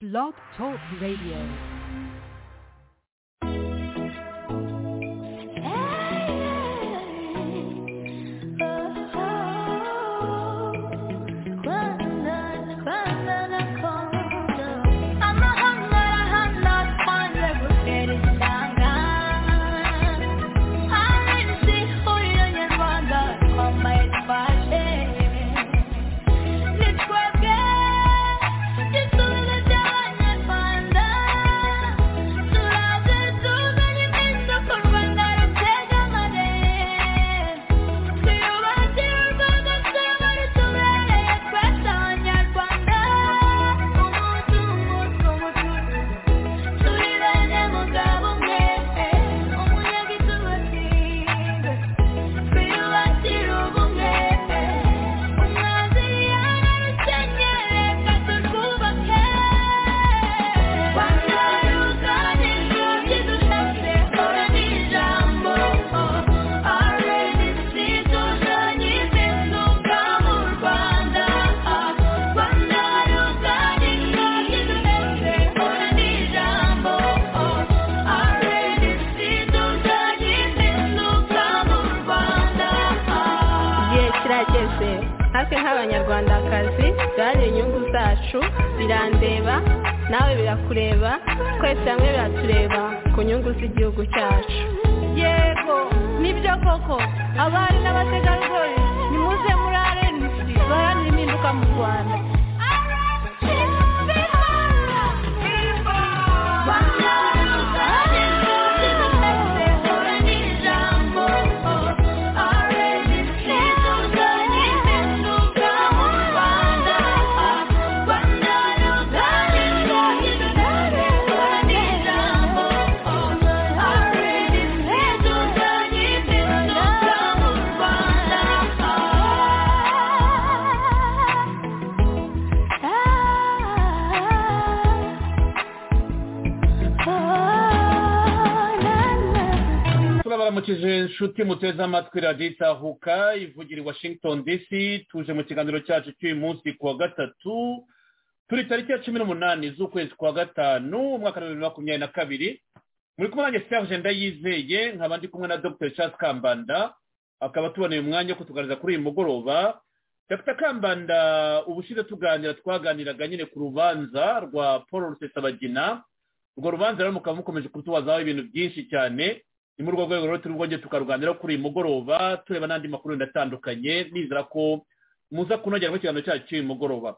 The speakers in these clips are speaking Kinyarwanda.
Blog Talk Radio. abanyarwandakazi duharanire inyungu zacu birandeba nawe birakureba twese hamwe biratureba ku nyungu z'igihugu cyacu yego nibyo koko abari n'abategarugori nimuze muri arenisi baharanira impinduka mu rwanda turabaramukije inshuti muteze amatwi radiyo itahuka ivugira i washington dc tuje mu kiganiro cyacu cy'uyu munsi ku wa gatatu turi tariki ya cumi n'umunani z'ukwezi kwa gatanu umwaka wa bibiri na makumyabiri na kabiri muri kumwe nanjye serge ndayizeye nkaba ndi kumwe na dr charles kambanda akaba tuboneye umwanya wo kutuganiriza kuri uyu mugoroba dr kambanda ubushize tuganira twaganiraga nyine ku rubanza rwa paul rusesabagina urwo rubanza rero mukaba mukomeje kutubazaho ibintu byinshi cyane ni muri urwo rwego rero turi bwongere tukaruganira kuri uyu mugoroba tureba n'andi makuru atandukanye nizera ko muza kunogeramo ikiganiro cyacu cy'uyu mugoroba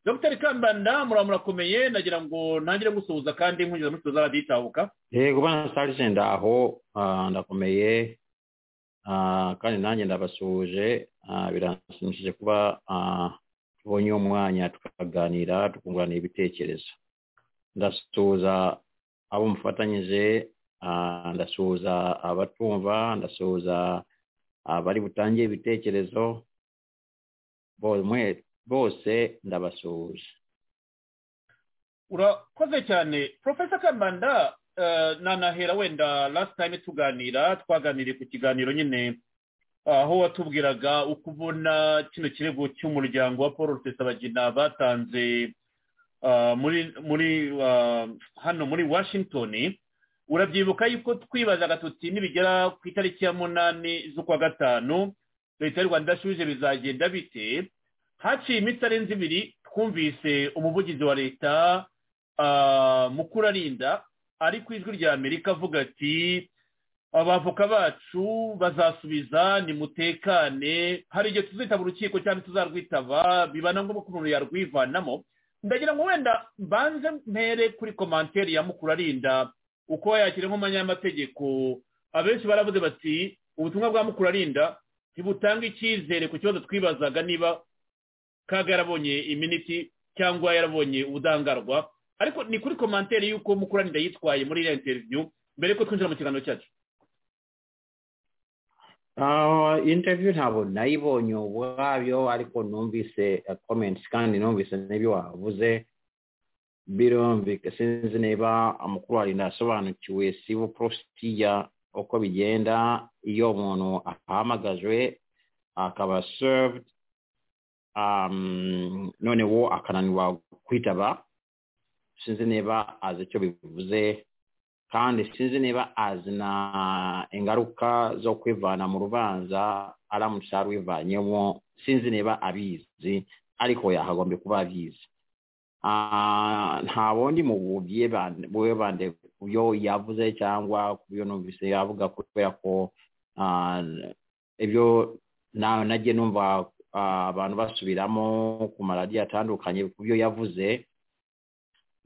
dr kambanda murakomeye nagira ngo ntangire gusuhuza kandi nkungiza musuhuza radiyo itahuka yego bana sarije ndaho ndakomeye kandi nanjye ndabasuhuje biranshimishije kuba tubonye uwo mwanya tukaganira tukungurana ibitekerezo ndasuhuza abo mufatanyije ndasuhuza abatumva ndasuhuza abari butangiye ibitekerezo bose ndabasuhuje urakoze cyane profesa kambanda nanahera wenda last time tuganira twaganiriye ku kiganiro nyine aho watubwiraga uko ubona kino kirego cy'umuryango wa paul rusesabagina batanze muri hano muri washington urabyibuka yuko twibazaga tuti nibigera ku itariki ya munani z'ukwa gatanu leta y'u rwanda idashubije bizagenda bite haciye iminsi arenze ibiri twumvise umuvugizi wa leta mukuru arinda ari ku ijwi rya amerika avuga ati abavoka bacu bazasubiza nimutekane hari igihe tuzitaba urukiko cyangwa tuzarwitaba biba na ngombwa ko umuntu yarwivanamo ndagira ngo wenda mbanze mpere kuri komanteri ya mukuru arinda uko yakira nk'umunyamategeko abenshi baravuze bati ubutumwa bwa mukuru arinda ntibutanga icyizere ku kibazo twibazaga niba kaga yarabonye iminiti cyangwa yarabonye ubudangarwa ariko ni kuri komanteri y'uko mukuru arinda yitwaye muri iriya interiviyu mbere yuko twinjira mu kiganiro cyacu interiviyu ntabwo nayibonye ubwabyo ariko numvise komenti kandi numvise n'ibyo wavuze birumvika sinzi niba amakuru arinda asobanukiwe sibo porositiya uko bigenda iyo umuntu ahamagajwe akaba serived noneho akananirwa kwitaba sinzi niba azi icyo bivuze kandi sinzi niba azi na ingaruka zo kwivana mu rubanza aramutse arwivanyemo sinzi niba abizi ariko yakagombye kuba abizi Ah, nta wundi mububye bande ku byo yavuze cyangwa ku byo numvise yavuga kubera ko ah, ibyo na- nagiye numva ah, abantu basubiramo ku maradiyo atandukanye ku byo yavuze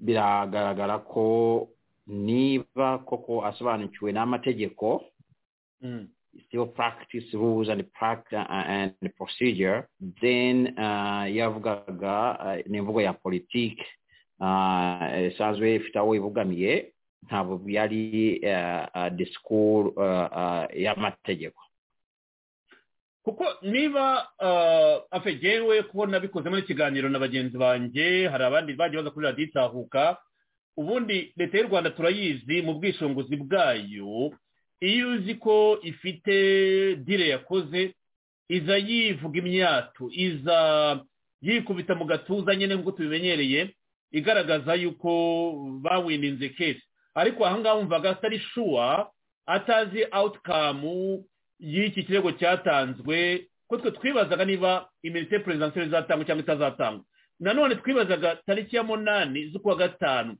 biragaragara ko niba koko asobanukiwe n'amategeko Mm. still practice rules and practice and procedure then uh, yavugaga uh, ni imvugo ya politiki uh, isanzwe ifite aho ibugamiye ntabwo yari uh, uh, disikuru uh, uh, y'amategeko kuko niba uh, afe jewe kuko nabikoze muri ikiganiro na bagenzi banjye hari abandi bagiye baza kuri radiyo itahuka ubundi leta y'u rwanda turayizi mu bwishingizi bwayo iyo uzi ko ifite dire yakoze iza yivuga imyato iza yikubita mu gatuza nyine nk'uko tubimenyereye igaragaza yuko bawininze kesi ariko ahangaha wumvaga atari shuwa atazi awutikamu y'iki kirego cyatanzwe ko twe twibazaga niba iminite perezidansiyeri izatangwa cyangwa itazatangwa nanone twibazaga tariki ya munani z'ukwa gatanu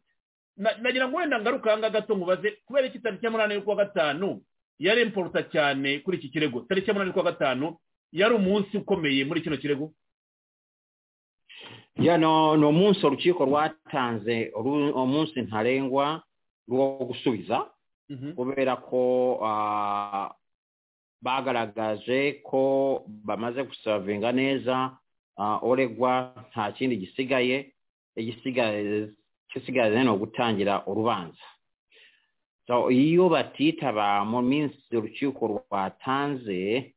Na- nagira ngo wenda ngaruka ahangaha gato nkubaze kubera iki tariki ya munani y'ukwa gatanu yari imporuta cyane kuri iki kirego tariki ya munani y'ukwa gatanu yari umunsi ukomeye muri kino kirego ya no ni umunsi urukiko rwatanze ru- umunsi ntarengwa rwo gusubiza Mhm. kubera ko ah, bagaragaje ko bamaze gusavinga neza ah, uregwa nta kindi gisigaye igisigaye igisigaye ni ugutangira urubanza so iyo batitaba mu minsi urukiko rwatanze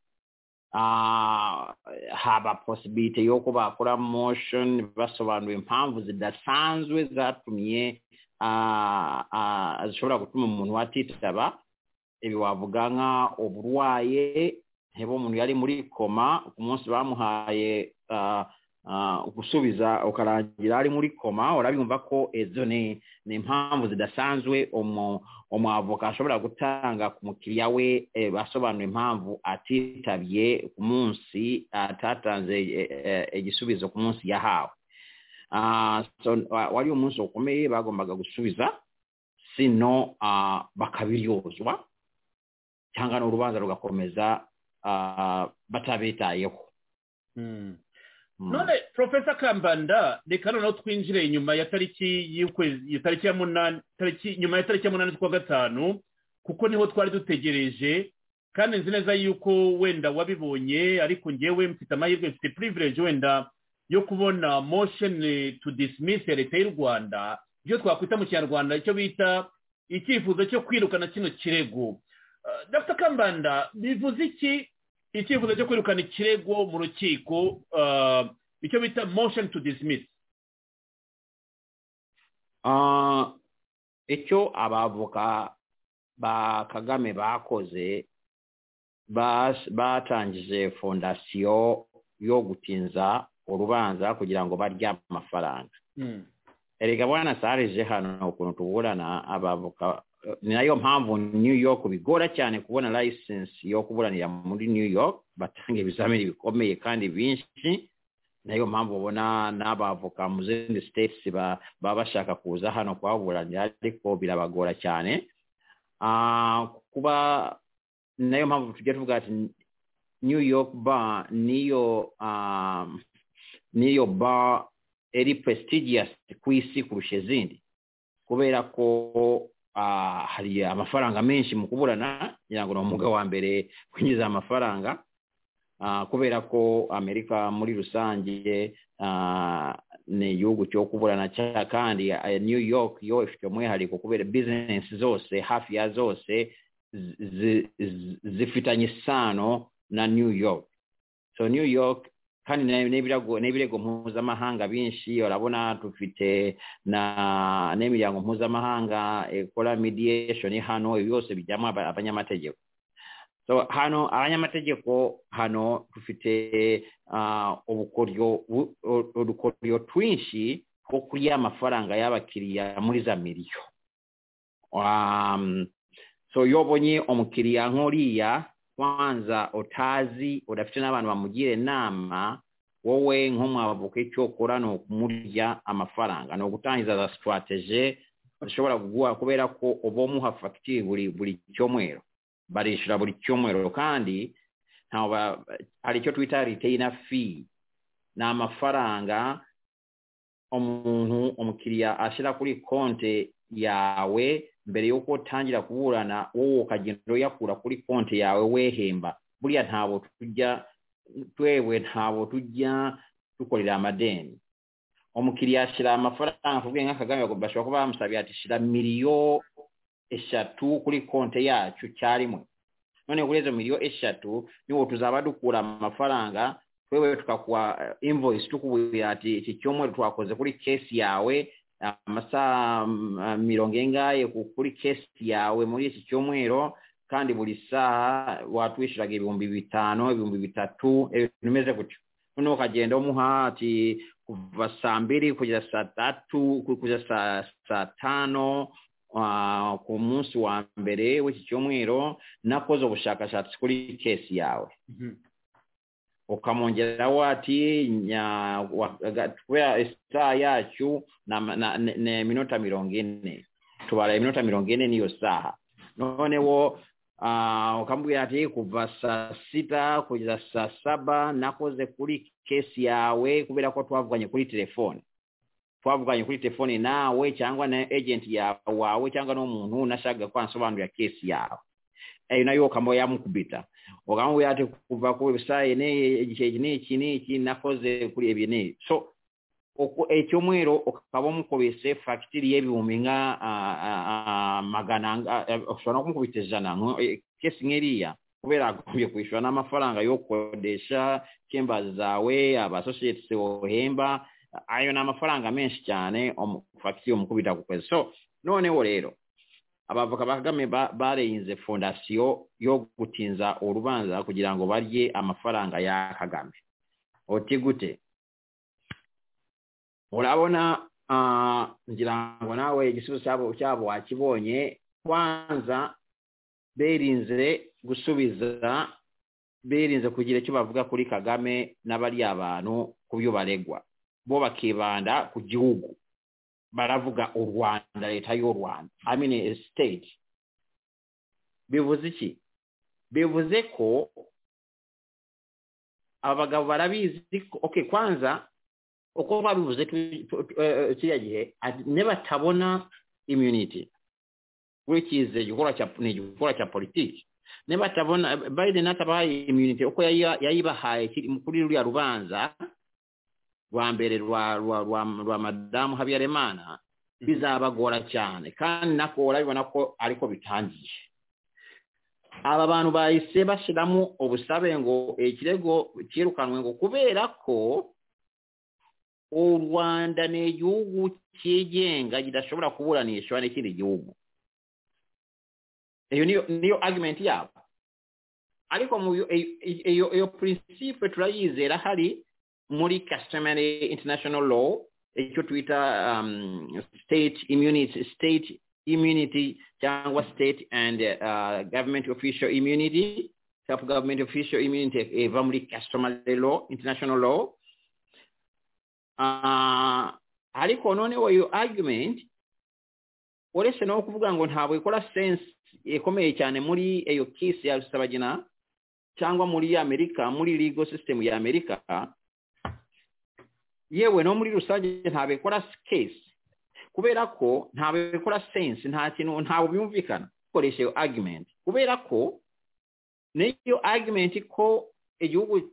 ah, haba posibilite yo ko bakora motion basobanura impamvu zidasanzwe zatumye ah, ah, zishobora gutuma umuntu watitaba ibi wavuga nka uburwaye niba umuntu yari muri koma ku munsi bamuhaye ah, ah, gusubiza ukarangira ari muri koma urabimva ko izo ni ni impamvu zidasanzwe umu- umwavoka ashobora gutanga ku mukiriya we eh, asobanura impamvu atitabye ku munsi atatanze eh, eh, igisubizo ku munsi yahawe Ah, so, wa- wari umunsi ukomeye bagombaga gusubiza sino ah, bakabiryozwa cyangwa n'urubanza rugakomeza ah, batabitayeho Mm. Mm. none profesa kambanda reka noneho twinjire inyuma ya tariki y'ukwezi ya tariki ya munani tariki nyuma ya tariki ya munani z'ukwa gatanu kuko niho twari dutegereje kandi nzi neza yuko wenda wabibonye ariko ngewe mfite amahirwe mfite privilege wenda yo kubona motion to dismiss ya leta y'u rwanda ibyo twakwita mu kinyarwanda icyo bita icyifuzo cyo kwirukana kino kirego Uh, dr kambanda bivuze iki icyifuzo cyo kwirukana ikirego mu rukiko uh, icyo bita motion to dismiss Ah, icyo abavoka ba kagame bakoze bas- batangije fondasiyo yo gutinza urubanza kugira ngo barye amafaranga erega bwana sarije hano ukuntu tuburana abavoka eh, ni nayo mpamvu new york bigora cyane kubona license yo kuburanira muri new york batanga ibizamini bikomeye kandi byinshi nayo mpamvu ubona n'abavoka mu zindi states ba- baba bashaka kuza hano kuhaburanira ariko birabagora cyane Ah, kuba nayo mpamvu tujya tuvuga ati new york bar niyo ah, niyo bar eri prestigious ku isi kurusha izindi kubera ko ah, hari amafaranga menshi mu kuburana ngira ngo ni umwuga wa mbere kwinjiza amafaranga Ah, kubera ko amerika muri rusange ah, ni igihugu cyo kuburana cya kandi eh, new york yo ifite umwihariko kubera bizinesi zose hafi ya zose zi- zi- zi- zifitanye isano na new york so new york kandi na- n'ibirego n'ibirego mpuzamahanga byinshi urabona dufite na n'imiryango mpuzamahanga ikora mediation hano ibi byose bijyamo aba- abanyamategeko so hano abanyamategeko hano dufite ah, ubukoryo bu- udukoryo twinshi ko kuri ya mafaranga y'abakiriya muri za miliyo Um, so iyo ubonye umukiriya nk'uriya kwanza utazi udafite n'abantu bamugira inama wowe nk'umwavoka icyo ukora ni ukumurya amafaranga ni ugutangiza za sitarateje zishobora kuguha kubera ko uba umuha fagitire buri buri cyumweru barishyura buri cyumweru kandi ntabwo hari icyo twita riteyina fi ni amafaranga umuntu umukiriya ashyira kuri konti yawe mbere y'uko utangira kuburana wowe ukagenda uyakura kuri konti yawe wehemba buriya ntabwo tujya twewe ntabwo tujya dukorera amadeni umukiriya ashyira amafaranga tuvuge nka kagame bashobora kuba bamusabiye ati shyira miliyo eshatu kuri konti yacu cyarimwe none kuri izo miliyo eshatu niwo tuzaba dukura amafaranga twewe tukakuha invoice tukubwira ati iki cyumweru twakoze kuri kesi yawe amasaha mirongo ingahe kuri kesi yawe muri iki cyumweru kandi buri saha watwishyuraga ibihumbi bitanu ibihumbi bitatu ibintu bimeze gutyo noneho ukagenda umuha ati kuva saa mbiri kugeza saa tatu kugeza saa tanu ku munsi wa mbere w'iki cyumweru nakoze ubushakashatsi kuri kesi yawe ukamwongeraho ati kubera isaha yacu ni iminota mirongo ine tubara iminota mirongo ine n'iyo saha noneho ukamubwira ati kuva saa sita kugeza saa saba nakoze kuri kesi yawe kubera ko twavuganye kuri telefone twavuganye kuri telefone nawe cyangwa na egenti wawe cyangwa n'umuntu unashaka ko ansobanurira kesi yawe ayo nayo ukaba yamukubita ukamubwira ati kuva ku webusayite n'igihe n'iki n'iki nakoze kuri ibi n'ibi so icyumweru ukaba umukubise fagitire y'ibihumbi nka magana ushobora no kumukubita ijana kesi nk'iriya kubera agombye kwishyura n'amafaranga yo gukodesha cyemba zawe abasosiyete wohemba ayo ni amafaranga menshi cyane fagitire umukubita ku kwezi so noneho rero abavoka ba kagame bareyinze fondasiyo yo gutinza urubanza kugira ngo barye amafaranga ya kagame uti gute urabona ngira ngo nawe igisubizo cyabo wakibonye kwanza berinze gusubiza berinze kugira icyo bavuga kuri kagame n'abariya bantu ku byo baregwa bo bakibanda ku gihugu baravuga u rwanda leta y'u rwanda amini siteti bivuze iki bivuze ko abagabo barabizi oke kwanza uko babivuze kiriya gihe nibatabona imyuniti kuri kize ni igikorwa cya politiki nibatabona biden atabahaye imyuniti uko yayibahaye kuri ruriya rubanza rwa mbere rwa madamu habiyaremana bizabagora cyane kandi nako urabibona ko ariko bitangiye aba bantu bahise bashyiramo ubusabe ngo ikirego cyirukanwe ngo kubera ko u rwanda ni igihugu cyigenga kidashobora kuburanishwa n'ikindi gihugu iyo niyo agimenti yabo ariko iyo purinsipe turayizera hari muri customary international law icyo twita um, state immunity state immunity cyangwa state and uh, government official immunity self government official immunity eva muri customary law international law uh, ariko noneho iyo argument uretse no kuvuga ngo ntabwo ikora sense ikomeye cyane muri iyo kisi ya rusabagina cyangwa muri amerika muri legal system ya amerika yewe no muri rusange ntabwo ikora kesi kubera ko ntabwo ikora sense nta kintu ntabwo byumvikana dukoresha iyo agimenti kubera ko n'iyo agimenti ko igihugu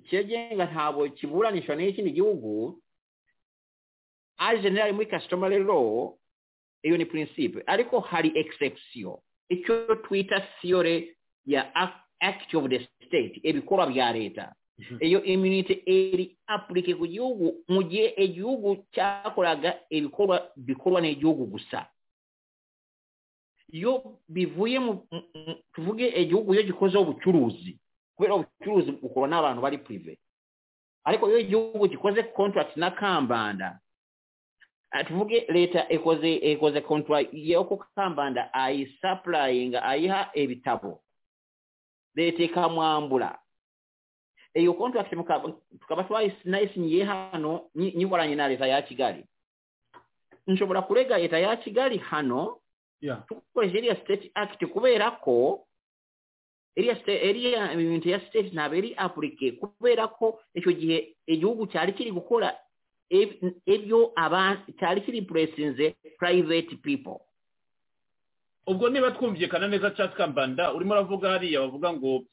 cyegenga ntabwo kiburanishwa n'ikindi gihugu ari generali muri casitomari law iyo ni prinsipe ariko hari egisegisiyo icyo twita siyore ya akiti ofu de siteti ibikorwa bya leta iyo imyunite iri apurike ku gihugu mu gihe igihugu cyakoraga ibikorwa bikorwa n'igihugu gusa iyo bivuye mu tuvuge igihugu iyo gikozeho ubucuruzi kubera ubucuruzi bukorwa n'abantu bari purive ariko iyo igihugu gikoze kontaragiti na kambanda tuvuge leta ekoze ekoze contract y'okukambanda ayisupplying ayiha ebitabo leeta mwambula eyo contract mukaba tukaba twayisinayisinyiye hano nyiwalanye na leta ya kigali nshobora kulega leta ya kigali hano yeah tukoresha eriya state act kubera ko eriya sta- eriya ibintu ya state ntabwo eri apurike kubera ko icyo gihe igihugu cyari kiri gukora eb- ebyo aba cyari kiri puresinze private people ubwo niba twumvikana neza cyangwa kambanda urimo uravuga hariya bavuga ngo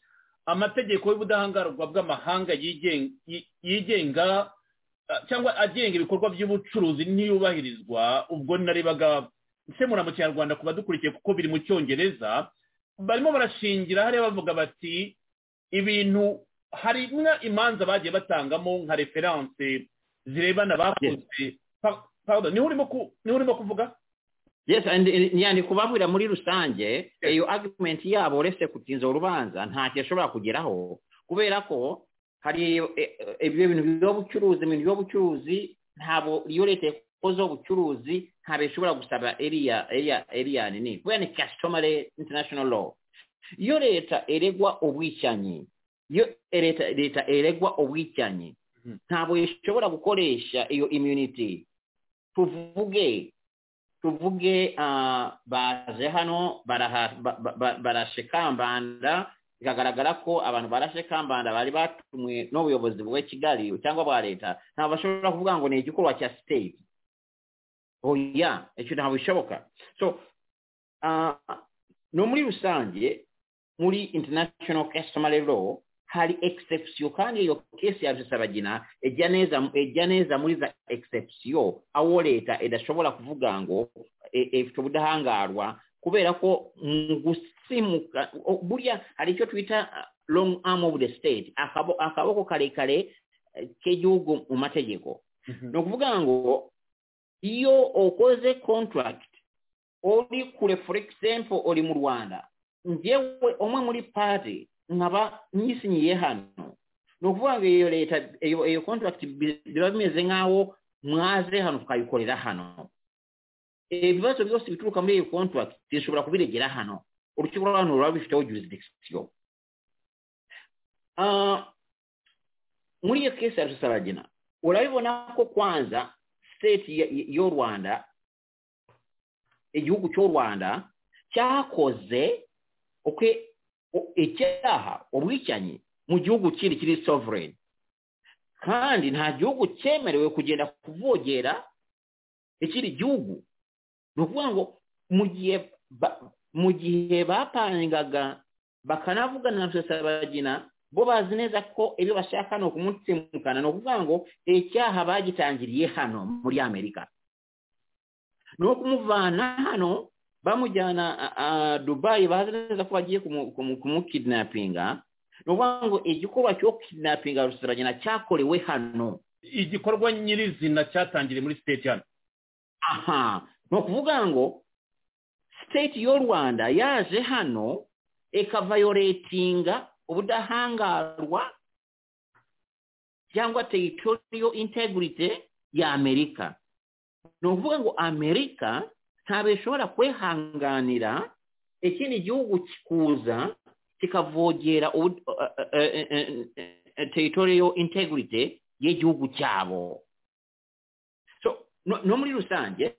amategeko y'ubudahangarwa bw'amahanga yigen- yi- yigenga ah, cyangwa agenga ibikorwa by'ubucuruzi ntiyubahirizwa ubwo narebaga nsemura mu kinyarwanda ku badukurikiye kuko biri mu cyongereza barimo barashingira hariya bavuga bati ibintu hari nka imanza bagiye batangamo nka referanse zirebana bakoze Pa- pardon, niho urimo ku- niho urimo kuvuga yes and yani kubabwira muri rusange eyo argument yabo uretse kutinza urubanza ntacyo ishobora kugeraho kubera ko hari e- e- ibyo bintu by'ubucuruzi ibintu by'ubucuruzi ntabwo iyo leta yakoze ubucuruzi ntabwo ishobora gusaba eriya eriya eriya nini kubera ni customary international law iyo leta eregwa ubwicanyi iyo leta leta eregwa ubwicanyi Mhm. ntabwo ishobora gukoresha iyo immunity tuvuge tuvuge ah, baje hano baraha- ba- ba- ba- barashe kambanda bikagaragara ko abantu barashe kambanda bari batumwe n'ubuyobozi bwa kigali cyangwa bwa leta ntabwo bashobora kuvuga ngo ni igikorwa cya state oya icyo ntabwo bishoboka so ah, no muri rusange muri international customary law hari exception kandi iyo kesi yabisabagina ejya neza ejya neza muri za exception aho leta idashobora kuvuga ngo e- ifite ubudahangarwa kubera ko mu gusimuka o- burya hari icyo twita uh, long arm of the state akabo- akaboko karekare eh, k'igihugu mu mategeko ni ukuvuga ngo iyo ukoze contract uri kure for example uri mu rwanda ngewe umwe muri pari nkaba nyisinyiye hano ni ukuvuga ngo iyo leta iyo iyo contract bi- biba bimeze nk'aho mwaze hano tukayikorera hano ibibazo byose bituruka muri iyo contract zishobora kubiregera hano urukiko rwa hano ruba rubifiteho jurisdiction Ah, muri iyo kesi ya rusaragina urabibona ko kwanza state y- y'u rwanda igihugu cy'u rwanda cyakoze uko icyaha ubwicanyi mu gihugu kindi kiri sovereign kandi nta gihugu cyemerewe kugenda kuvogera ikindi gihugu ni ukuvuga ngo mu gihe ba- mu gihe bapangaga bakanavugana na rusesabagina bo bazi neza ko ibyo bashaka ni ukumutsimukana ni ukuvuga ngo icyaha bagitangiriye hano muri amerika ni uwo kumuvana hano bamujyana a- a- dubayi bazi neza ko bagiye kumu- kumu- kumukidnapinga ni ukuvuga ngo igikorwa cyo kidnapinga rusiragena cyakorewe hano igikorwa nyirizina cyatangiriye muri siteti hano aha ni ukuvuga ngo state y'u rwanda yaje hano ikavayoretinga ubudahangarwa cyangwa territorial integrity ya amerika ni ukuvuga ngo amerika ntabwo ishobora kwihanganira ikindi gihugu kikuza kikavogera ubu- eh, eh, eh, eh, eh, eh, territorial integrity y'igihugu cyabo so no, no muri rusange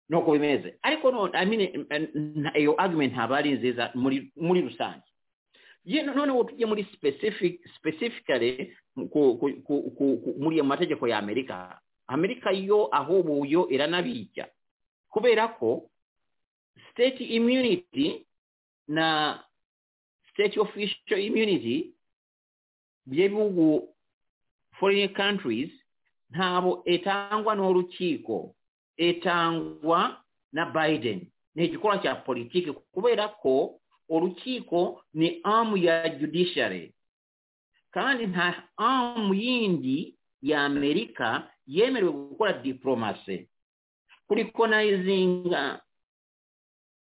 nuko bimeze ariko no, I mean, eh, eh, na- iyo argument ntabwo ari nziza muri muri rusange Ye- noneho tujye muri specific specifically ku, ku, ku, ku, ku, muri ayo mategeko ya amerika amerika yo aho yo iranabijya kubera ko state immunity na state official immunity by'ibihugu foreign countries ntabo etangwa n'urukiko etangwa na biden ni igikorwa cya politiki kubera ko urukiko ni amu ya judiciary kandi nta amu yindi ya amerika yemerewe gukora diplomasi kurikonayizinga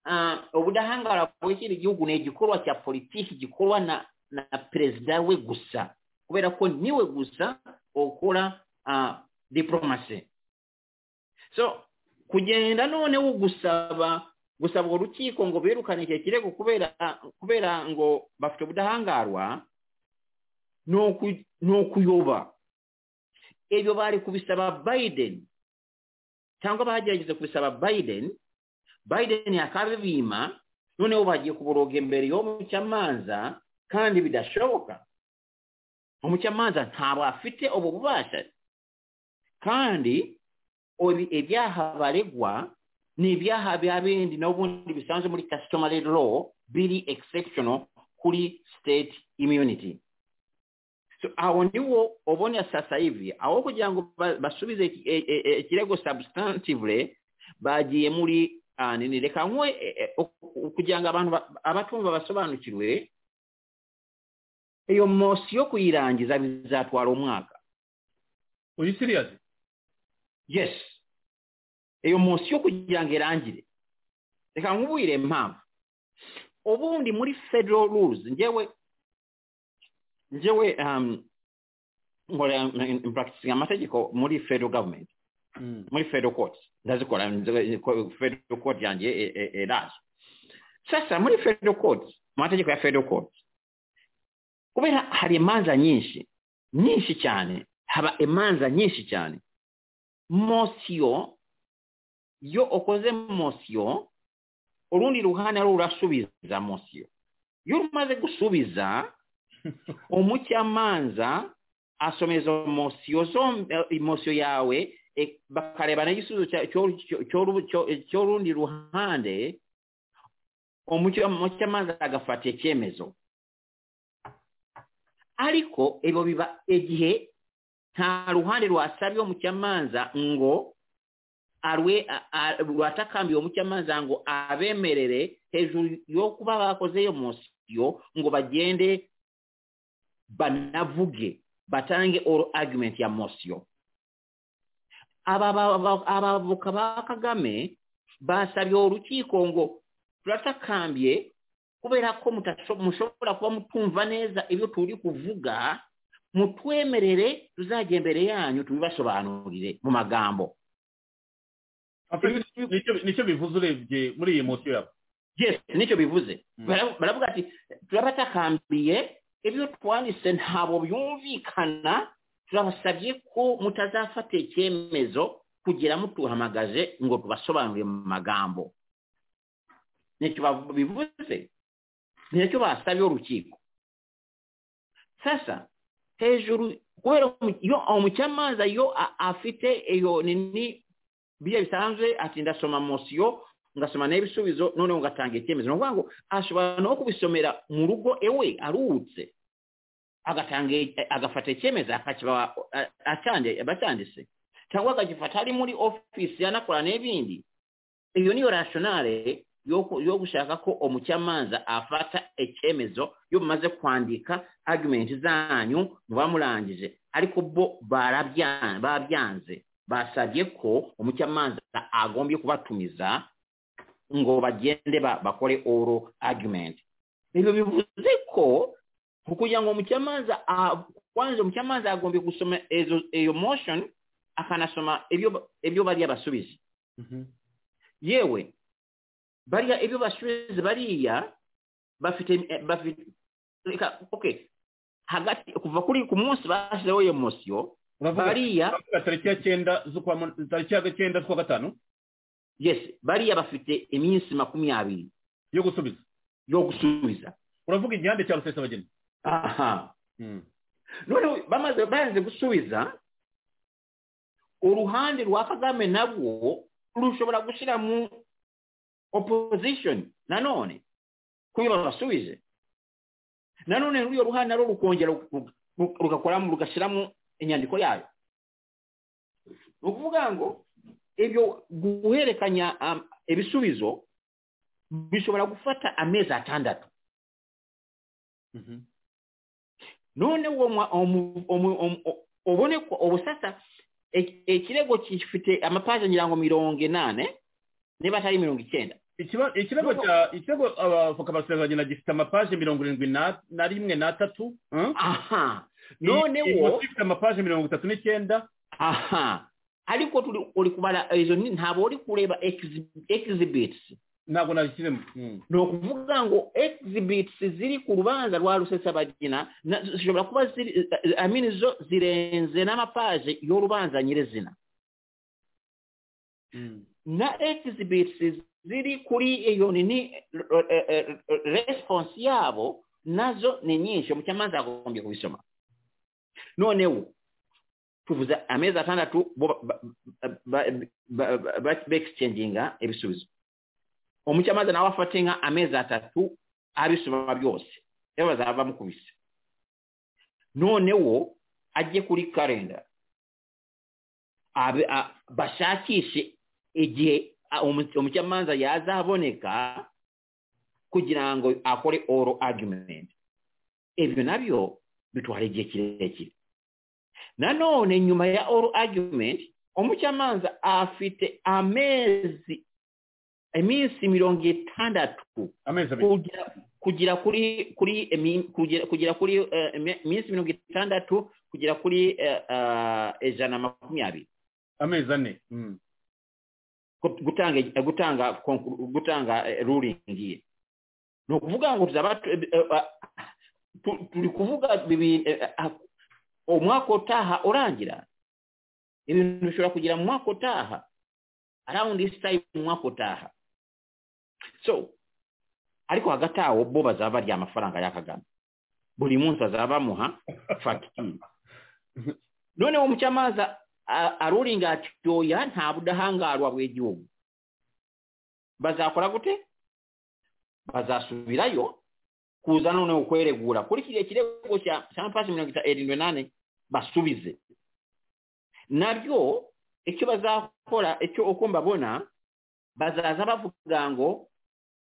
uh, ubudahangara bw'ikindi gihugu ni igikorwa cya politiki gikorwa na, na perezida we gusa kubera ko niwe gusa ukora uh, diplomasi so kugenda noneho gusaba gusaba urukiko ngo birukane icyo kirego kubera kubera ngo bafite ubudahangarwa ni uku- ni ukuyoba ibyo bari kubisaba biden cyangwa bagerageza kubisaba biden biden yakabibima noneho bagiye kuboroga imbere y'umucamanza kandi bidashoboka umucamanza ntabwo afite ubu bubasha kandi obi- ibyaha baregwa ni ibyaha bya bindi n'ubundi bisanzwe muri customary law biri exceptional kuri state immunity so aho niwo ubona sasa hivi aho kugira ngo ba- basubize iki- e- e- e- ikirego substantively bagiye muri ah, nini reka nkwe e- e, o- kugira ngo abantu ba- abatumva basobanukirwe iyo mosi yo kuyirangiza bizatwara umwaka uyu siriyasi yes iyo mosi yo kugira ngo irangire reka nkubwire impamvu ubundi muri federal rules ngewe ngewe um, nkora mprakitisinga amategeko muri federal government muri federal court ndazikora nze- ko- federal court yanjye e- e- eraje sasa muri federal court mu mategeko ya federal court kubera hari imanza nyinshi nyinshi cyane haba imanza nyinshi cyane mosiyo iyo ukoze mosiyo urundi ruhande ari urasubiza mosiyo iyo umaze gusubiza umucamanza asoma izo mosiyo zombi eh, mosiyo yawe eh, bakareba n'igisubizo cya- cyo- cyo- cyo- cyo- cy'urundi ruhande umuca- umucamanza agafata icyemezo ariko ibyo biba igihe nta ruhande rwasabye umucamanza ngo arwe a- a- rwatakambiye umucamanza ngo abemerere hejuru yo kuba bakoze iyo mosiyo ngo bagende banavuge batange oro argument ya mosiyo Aba- aba- aba- abavoka ba kagame basabye urukiko ngo turatakambye kubera ko mutasho- mushobora kuba mutumva neza ibyo turi kuvuga mutwemerere tuzajya imbere yanyu tubibasobanurire mu magambo nicyo bivuze urebye muri iyi mosiyo yabo yes nicyo bivuze Mm. Bara- baravuga ati turabatakambiye ibyo twanditse ntabwo byumvikana turabasabye ko mutazafata icyemezo kugera mutuhamagaje ngo tubasobanurire mu magambo nicyo bav- bivuze nicyo basabye urukiko sasa hejuru kubera umu- iyo umucamanza iyo a- afite iyo nini biya bisanzwe ati ndasoma mosiyo ngasoma n'ibisubizo noneho ngatanga icyemezo ni ukuvuga ngo ashobora no kubisomera mu rugo ewe aruhutse agatanga agafata icyemezo akakibaha a- acande- bacyanditse cyangwa akagifata ari muri ofisi yanakora n'ibindi iyo niyo rashonare yo ku- yo gushaka ko umucamanza afata icyemezo iyo mumaze kwandika argument zanyu muba murangije ariko bo barabya- babyanze basabye ko umucamanza agombye kubatumiza ngo bagende ba- bakore oro argument ibyo bivuze ko ku- kugira ngo umucamanza a- kwanza umucamanza agombye gusoma ezo- iyo motion akanasoma ibyo ba- ibyo bariya basubiza yewe bariya ibyo basubiza bariya bafite eh, bafite reka okay hagati kuva kuri ku munsi bashyizeho iyo mosiyo uravuga bariya uravuga tariki ya cyenda z'ukwa mun- tariki ya cyenda z'ukwa gatanu yes bariya bafite iminsi makumyabiri yo gusubiza yo gusubiza uravuga igihande cya rusesabageni aha noneho bamaze bayanze gusubiza uruhande rwa kagame nabwo rushobora gushyira mu opposition nanone kuyo babasubije nanone ruriyo ruhande narwo rukongera ru- ru- rugakoramo rugashyiramo inyandiko yayo ni ukuvuga ngo ibyo guhererekanya um, ibisubizo bishobora gufata amezi atandatu none uwo mwa- omu- omu- omu- o- ubone ko ubu sasa e- ekirego kifite amapaje ngira ngo mirongo inane niba atari mirongo icyenda Ikiba- ikirego Nuko- cya ikirego abavoka ba rusesabageni gifite amapaje mirongo irindwi na- na rimwe n'atatu aha Iyi- iyi noneho mosiyo ifite amapaje mirongo itatu n'icyenda aha ariko turi- uri kubara izo ni- ntabwo uri kureba exhi- exhibits ntabwo nabishyizemo Mm. ni ukuvuga ngo exhibits ziri ku rubanza rwa rusesabagina na- zishobora kuba ziri I mean zo zirenze n'amapaje y'urubanza nyirizina Mm. na exhibits ziri kuri iyo nini eh, eh, eh, response yabo nazo ni nyinshi umucamanza yagombye kubisoma noneho tuvuze amezi atandatu bo ba- ba- ba- ba- ba- ba- beexchanginga ebisubizo umucamanza nawe afate nka amezi atatu abisoma byose ewe bazaba bamukubise noneho ajye kuri kalenda abe- a- bashakishe igihe a- umu- umucamanza yazaboneka kugira ngo akore oral argument ibyo nabyo bitwara igihe kirekire nanone nyuma ya oral argument umucamanza afite amezi iminsi mirongo itandatu amezi abiri kugira kugira kuri kuri emi- kugira kugira kuri eh, emi- iminsi mirongo itandatu kugera kuri eh, ah, ijana na makumyabiri amezi ane Mm. gu- gutanga eh, gutanga conclu- gutanga eh, ruling ye ni ukuvuga ngo tuzaba tu- eh, eh, tu- turi kuvuga bibi- eh, ah, umwaka utaha urangira ibintu bishobora kugira mu mwaka utaha around this time mu mwaka utaha so ariko hagati awo bo bazaba barya amafaranga ya kagame buri munsi bazaba bamuha fagitire noneho umucamanza a- aruringa ati oya nta budahangarwa bw'igihugu bazakora gute bazasubirayo kuza noneho kweregura kuri kiriya kirego cya sampasi mirongo ita- irindwi nane basubize nabyo icyo bazakora icyo uko mbabona bazaza bavuga ngo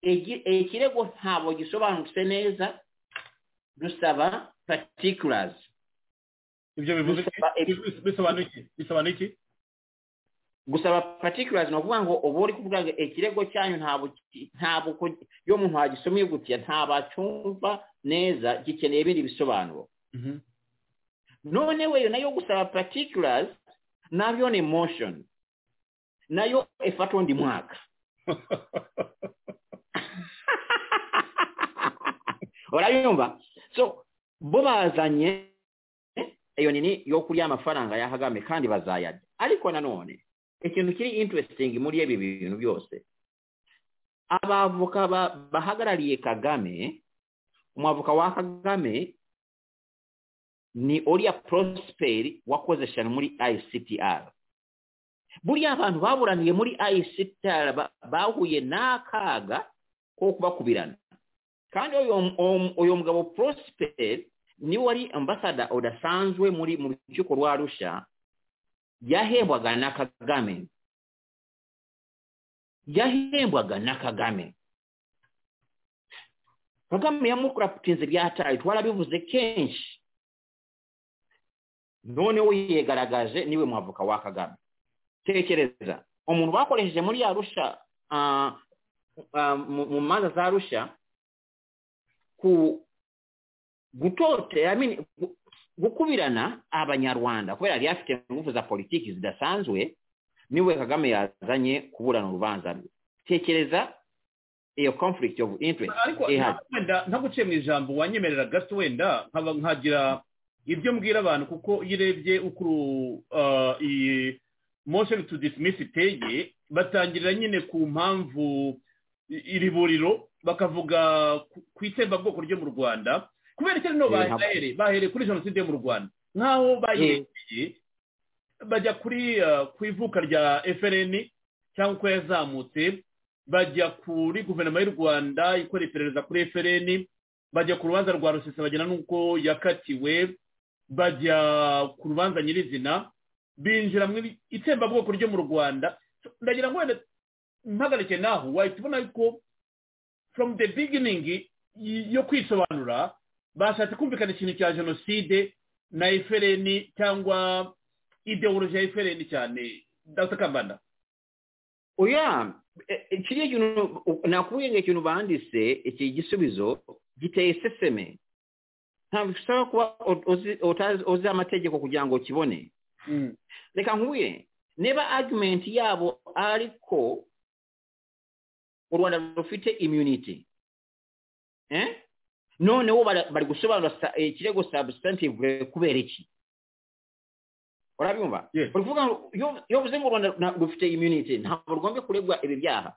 igi- ikirego ntabwo gisobanutse neza dusaba particulars ibyo bivuze iki? Bisaba- Bis- bisobanura iki bisobanura iki gusaba particulars ni ukuvuga ngo uba uri kuvuga ngo ikirego cyanyu ntabwo ki- ntabwo ku- iyo umuntu wagisomye gutya ntabwo acyumva neza gikeneye ibindi bisobanuro Mhm. none weyo nayo gusaba particulars nabyo ni motion nayo ifatwa undi mwaka urayumva so bo bazanye iyo nini yo kurya amafaranga ya kagame kandi bazayarya ariko nanone ikintu kiri interesting muri ibi bintu byose abavoka ba- bahagarariye kagame umwavoka wa kagame ni uriya prosperi wakoze shano muri ictr buriya abantu baburaniye muri ictr ba- bahuye n'akaga ko kubakubirana kandi uyu um- uyu mugabo prosperi niwe wari ambasada udasanzwe muri mu rukiko rwa arusha yahembwaga na kagame yahembwaga na kagame kagame yamukuraputinze byataye twarabivuze kenshi noneho yigaragaje niwe mwavuka wa kagame tekereza umuntu bakoresheje muri ya rusha ah, ah, mu- mu manza za rusha ku gutote I mean, gu- gukubirana abanyarwanda kubera yari afite ingufu za politiki zidasanzwe niwe kagame yazanye kuburana urubanza rwe tekereza iyo conflict of interest ariko ihari wenda ntaguciye mu ijambo wanyemerera gato wenda nkaba nkagira ibyo mbwira abantu kuko iyo urebye uko uru- ah, iyi motion to dismiss iteye batangirira nyine ku mpamvu i- iri buriro bakavuga ku- ku itsembabwoko ryo mu rwanda kubera icyo rino Eh, ntabwo- bahereye bahereye kuri jenoside yo mu rwanda nk'aho bayerekeye bajya kuri ah, ku ivuka rya frn cyangwa uko yazamutse bajya kuri guverinoma y'u rwanda ikora iperereza kuri frn bajya ku rubanza rwa rusesabagina n'uko yakatiwe bajya ku rubanza nyirizina binjira mu ibi- itsembabwoko ryo mu rwanda So, ndagira ngo wenda mpagarike naho wahita ubona yuko from the beginning y- yo kwisobanura bashatse kumvikana ikintu cya jenoside na frn cyangwa ideoloji ya frn cyane dr kambanda oya e- e, kiriya kintu nakubwiye ngo ikintu banditse iki gisubizo giteye seseme ntabwo bisaba kuba o- uzi utazi- uzi amategeko kugira ngo ukibone Mm. reka nkubwire neba argumenti yaabo aliko u rwanda rufite immunity eh? noneho bara- bari gusobanura sa- ikirego substantive kubera iki urabyumva Yes. uri kuvuga ngo iyo- iyo uvuze ngo u rwanda na- rufite immunity ntabwo rwombe kuregwa ibi byaha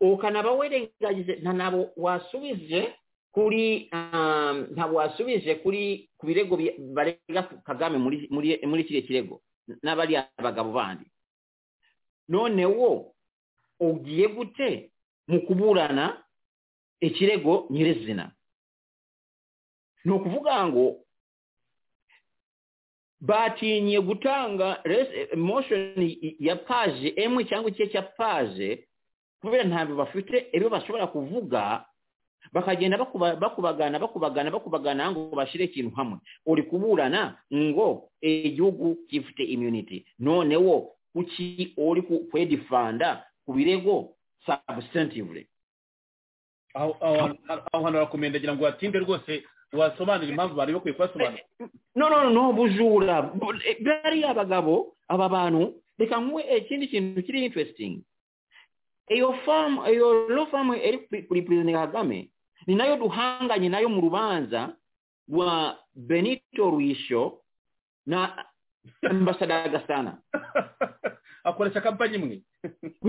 ukanaba werengagize nta ntabwo wasubije kuri um, ntabwo wasubije kuri ku birego bi- barega kagame muri muri muri kiriya kirego n'abariya abagabo bandi noneho ugiye gute mu kuburana ikirego nyirizina ni ukuvuga ngo batinye gutanga res- motion ya paje emwe cyangwa ikice cya paje kubera ntabwo bafite ibyo bashobora kuvuga bakagenda bakuba- bakubagana bakubagana bakubagana ngo bashyire ikintu hamwe uri kuburana ngo igihugu gifite immunity noneho kuki uri ku- kwedifanda ku birego substantively aho aho aho hantu harakomendagira ngo watinde rwose wasobanura impamvu bari bakwiye kubasobanura no no no bujura Bu- eh, bariya bagabo aba bantu reka nkuwe ikindi kintu kiri interesting iyo famu iyo law famu iri kuri- kuri perezida kagame ni nayo duhanganye nayo mu rubanza rwa benito ruisho na ambasada gasana akoresha kampani imwe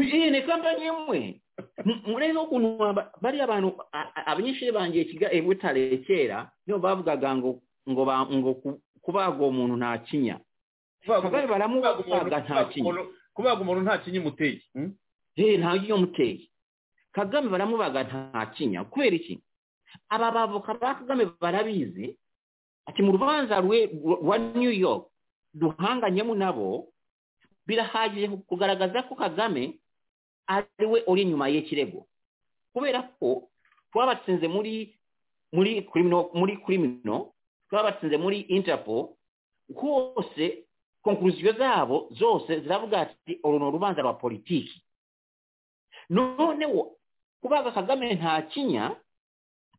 iyi ni kampani imwe M- murebe ukuntu aba- bariya abantu a- a- abanyeshuri bangiye kiga i butare kera nibo bavugaga ngo ngo ba- ngo ku- kubaga uwo muntu nta kinya kubaga kagame umuntu- baramubaga nta kinya kubaga umuntu nta kinya umuteye hmm? Eh, nta kinya umuteye kagame baramubaga nta kinya kubera iki aba bavoka ba kagame barabizi ati mu rubanza rwe- rwa new york duhanganyemo nabo birahagije kugaragaza ko kagame ari we uri inyuma y'ikirego kubera ko twabatsinze muri muri criminal muri criminal twabatsinze muri interpol hose konkluziyo zabo zose ziravuga ati uru ni urubanza rwa politiki noneho kubaga kagame nta kinya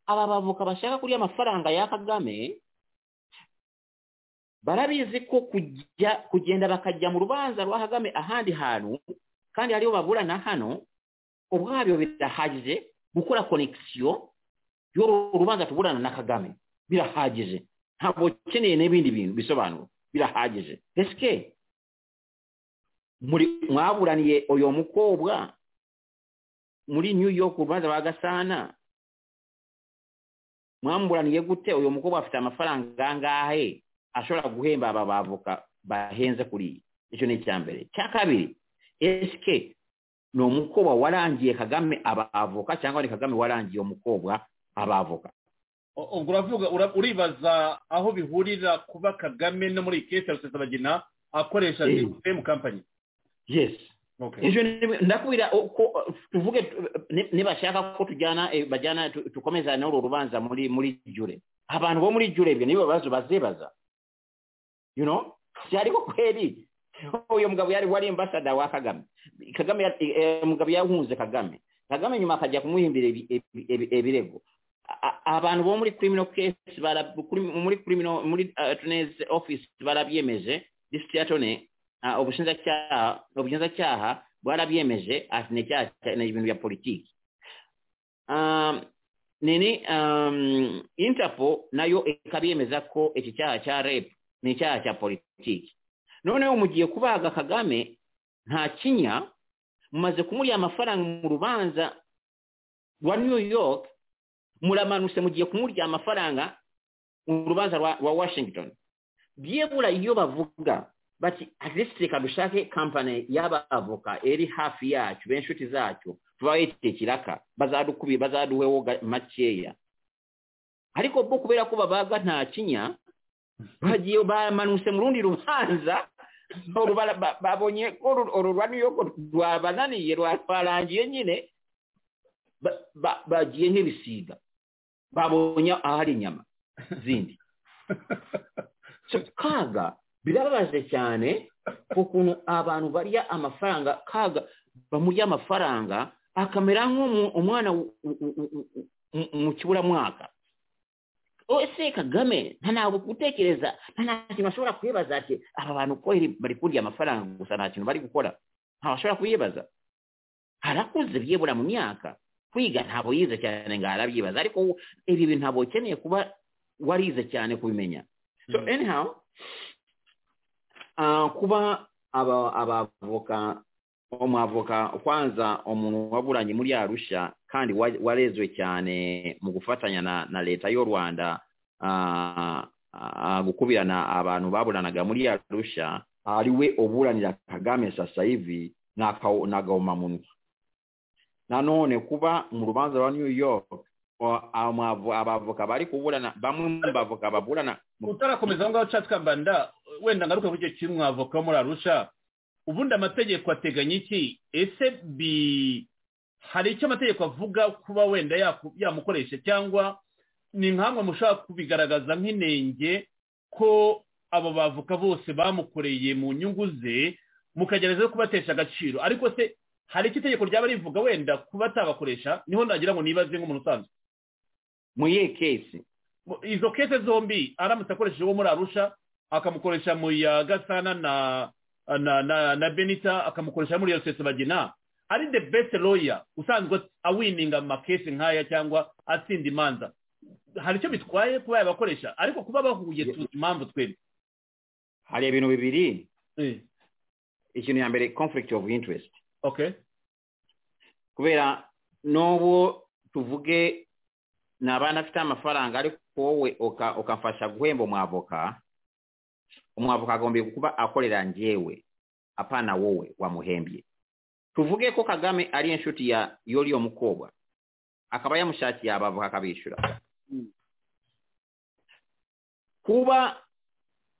aba bavoka bashaka kurya amafaranga ya kagame barabizi ko kujya kugenda bakajya mu rubanza rwa kagame ahandi hantu kandi ariyo baburana hano ubwabyo birahagije gukora konekisiyo y'uru rubanza tuburana na kagame birahagije ntabwo ukeneye n'ibindi bintu bisobanuro birahagije esike muri mwaburaniye uyu mukobwa muri new york urubanza rwa gasana mwamuburaniye gute uyu mukobwa afite amafaranga angahe ashobora guhemba aba bavoka bahenze kuri iyi icyo ni icya mbere cya kabiri esike ni umukobwa warangiye kagame abavoka cyangwa ni kagame warangiye umukobwa abavoka O- ubwo uravuga ura- uribaza aho bihurira kuba kagame no muri iyi kesi ya rusesabagina akoresha Eh. sisitemu kampani yes Okay. ejo ni- ndakubwira uko tuvuge tu- ni- nibashaka ko tujyana eh, bajyana tu- tukomeza n'uru rubanza muri muri jure abantu bo muri jure ibyo nibo bibazo bazibaza you know ariko kweri uyu mugabo yari wari ambasada wa kagame kagame yari- eh, mugabo yahunze kagame kagame nyuma akajya kumuhimbira ibi- ibi- ibi- ibirego A- a- abantu bo muri criminal case bara kuri- muri criminal muri uh, attorney's office barabyemeje district attorney Ah, ubushinjacyaha ubushinjacyaha bwarabyemeje ati ni icyaha cya- ni ibintu bya politiki Um, nini um, interpol nayo ikabyemeza ko iki cyaha cya rep ni icyaha cya politiki noneho mugiye kubaga kagame nta kinya mumaze kumuriya amafaranga mu rubanza rwa new york muramanutse mugiye kumurya amafaranga mu rubanza rwa, rwa washington byebura iyo bavuga bati at least reka dushake kampani y'abavoka iri hafi yacu b'inshuti zacu tubayitekiraka bazadukubi bazaduheho ga- makeya ariko bo kubera ko babaga nta kinya bagiye bamanutse mu rundi rubanza uru bara- ba- babonye ko uru- uru rwa new york rwabananiye rwa- rwarangiye nyine ba- ba- bagiye nk'ibisiga babonye ahari inyama zindi So, kaga birababaje cyane ukuntu abantu barya amafaranga kaga bamurya amafaranga akamera nk'umwana mu kiburamwaka ese kagame nta ntabwo gutekereza nta nta kintu bashobora kwibaza ati aba bantu uko bari kurya amafaranga gusa nta kintu bari gukora ntabwo bashobora kuyibaza harakuze byibura mu myaka kwiga ntabwo yize cyane ngo arabyibaza ariko ibi bintu ntabwo ukeneye kuba warize cyane kubimenya so anyhow uh, kuba abavoka umwavoka kwanza umuntu waburanye muri arusha kandi wa- warezwe cyane mu gufatanya na, na leta y'u rwanda uh, uh, gukubirana abantu baburanaga muri arusha ariwe uburanira kagame sasa hivi n'agahomamunwa nanone kuba mu rubanza rwa new york o- amavu- abavoka bari kuburana bamwe mu bavoka baburana mu- utarakomeza aho ngaho nshatse kambanda wenda ngaruka kuri icyo kintu mwavoka wo muri arusha ubundi amategeko ateganya iki ese bi hari icyo amategeko avuga kuba wenda yaku- yamukoresha cyangwa ni nkamwe mushobora kubigaragaza nk'inenge ko abo bavuka bose bamukoreye mu nyungu ze mukagerageza no kubatesha agaciro ariko se hari icyo itegeko ryaba rivuga wenda kuba atabakoresha niho nagira ngo nibaze nk'umuntu usanzwe mu yihe kesi Mu- izo kese zombi aramutse akoresheje uwo muri arusha akamukoresha mu ya gasana na na na, na benita akamukoresha muri ya rusesabagina ari the best lawyer usanzwe awininga amakesi nk'aya cyangwa atsinda imanza hari icyo bitwaye kuba yabakoresha ariko kuba bahuye tuzi impamvu twebwe hari ibintu bibiri Eh, ikintu ya mbere conflict of interest okay kubera n'ubu tuvuge ni abana afite amafaranga ariko wowe uka- ukamfasha guhemba umwavoka umwavoka agombye kuba akorera njyewe apana wowe wamuhembye tuvuge ko kagame ari inshuti ya yoriyo mukobwa akaba yamushakiye abavoka akabishyura kuba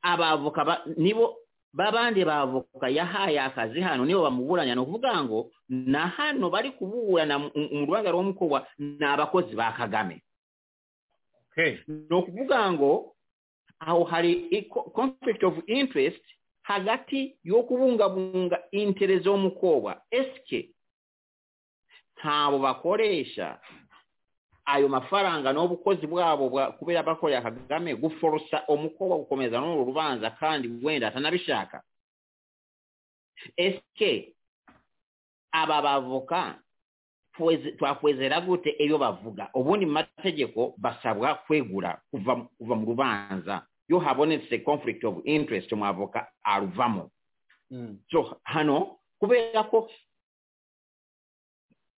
abavoka ba- nibo babandi bavoka yahaye akazi hano nibo bamuburanya ni ukuvuga ngo na hano bari kuburana mu- mu rubanza rw'umukobwa ni abakozi ba kagame okay ni ukuvuga ngo aho hari i- co- conflict of interest hagati yo kubungabunga interese y'umukobwa esike ntabo bakoresha ayo mafaranga n'ubukozi bwabo bwa- kubera bakorera kagame guforosa umukobwa gukomeza n'uru rubanza kandi wenda atanabishaka esike aba bavoka tweze- twakwezera gute iyo bavuga ubundi mu mategeko basabwa kwegura kuva kuva mu rubanza iyo habonetse conflict of interest umwavoka aruvamo Mm. so hano kubera ko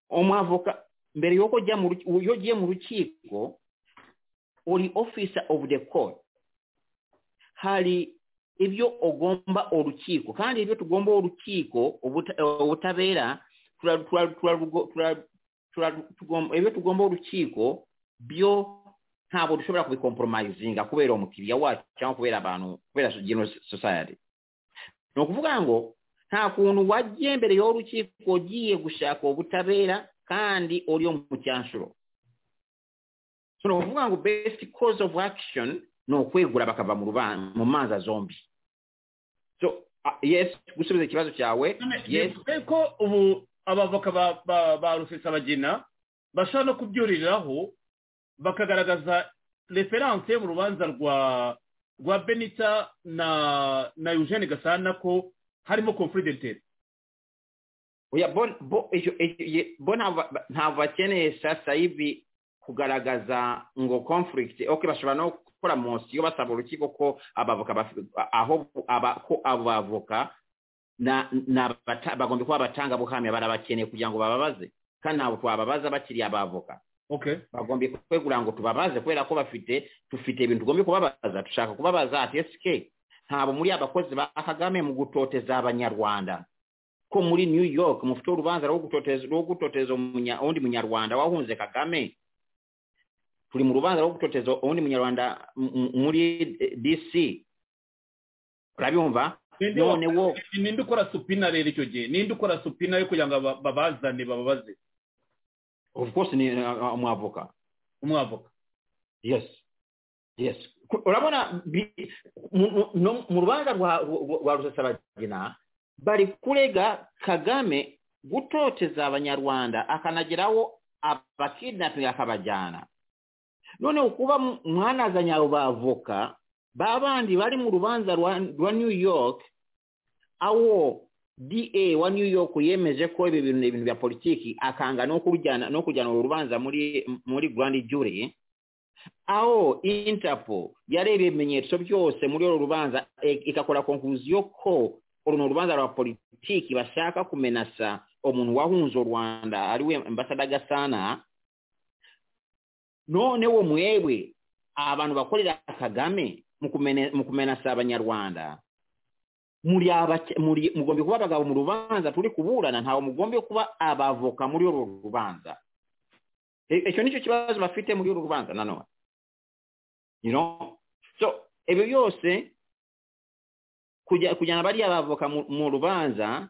umwavoka mbere yuko ujya mu ruki- iyo ugiye mu rukiko uri officer of the court hari ibyo ugomba urukiko kandi ibyo tugomba urukiko ubuta- ubutabera tura- tura- tura- tura- tura- tugomba- ibyo tugomba urukiko byo ntabwo dushobora kubikompromisinga kubera umukiriya wacu cyangwa kubera abantu kubera general society ni ukuvuga ngo nta kuntu wajya imbere y'urukiko ugiye gushaka ubutabera kandi uri mu cyanshuro so ni ukuvuga ngo best cause of action ni ukwegura bakava mu ruban- mu manza zombi so ah, yes gusubiza ikibazo cyawe yes bivuze ko ubu abavoka ba- ba- ba rusesabagina bashobora no kubyuririraho bakagaragaza referanse mu rubanza rwa rwa benita na na eugene gasana ko harimo confidentiel oya bo- bo- ejo- ejo- ye- bo ntabwo ba- ntabwo bakeneye sasa hivi kugaragaza ngo conflict okay bashobora no gukora mosiyo basaba urukiko ko abavoka bafi- aho aba ko abavoka na na bata- bagomba kuba abatanga buhamya barabakeneye kugira ngo bababaze kandi ntabwo twababaza bakiri abavoka okay bagombye kwegura ngo tubabaze kubera ko bafite dufite ibintu tugombye kubabaza dushaka kubabaza ati esike ntabwo muri abakozi ba kagame mu gutoteza abanyarwanda ko muri new york mufite urubanza rwo gutoteza rwo gutoteza umunya- uwundi munyarwanda wahunze kagame turi mu rubanza rwo gutoteza uwundi munyarwanda m- m- muri eh, dc urabyumva Ninde wa- none wo ninde ukora supina rero icyo gihe ninde ukora supina yo kugira ngo aba- babazane bababaze of course ni uh, umwavoka umwavoka yes yes Ku- urabona bi- mu- mu- no- mu rubanza rwa rwa- rwa rusesabagina bari kurega kagame gutoteza abanyarwanda akanageraho abakidnapinga akabajyana none ukuba mu- mwanazanye abo bavoka ba bandi bari mu rubanza rwa rwa new york awo da wa new york yemeje ko ibi bintu ni ibintu bya politiki akanga no kujyana no kujyana uru rubanza muri muri grand jury aho interpol yarebye ibimenyetso byose muri uru rubanza e- igakora konkluziyo ko uru ni urubanza rwa politiki bashaka kumenasa umuntu wahunze u rwanda ariwe ambasada gasana none wo mwebwe abantu bakorera kagame mu kumene- mu kumenasa abanyarwanda muri abace- muri- mugombye kuba abagabo mu rubanza turi kuburana ntawe mugombye kuba abavoka muri uru rubanza E- icyo nicyo kibazo bafite muri uru rubanza nanone you know so ibyo byose kujya- kujyana bariya bavoka mu- mu rubanza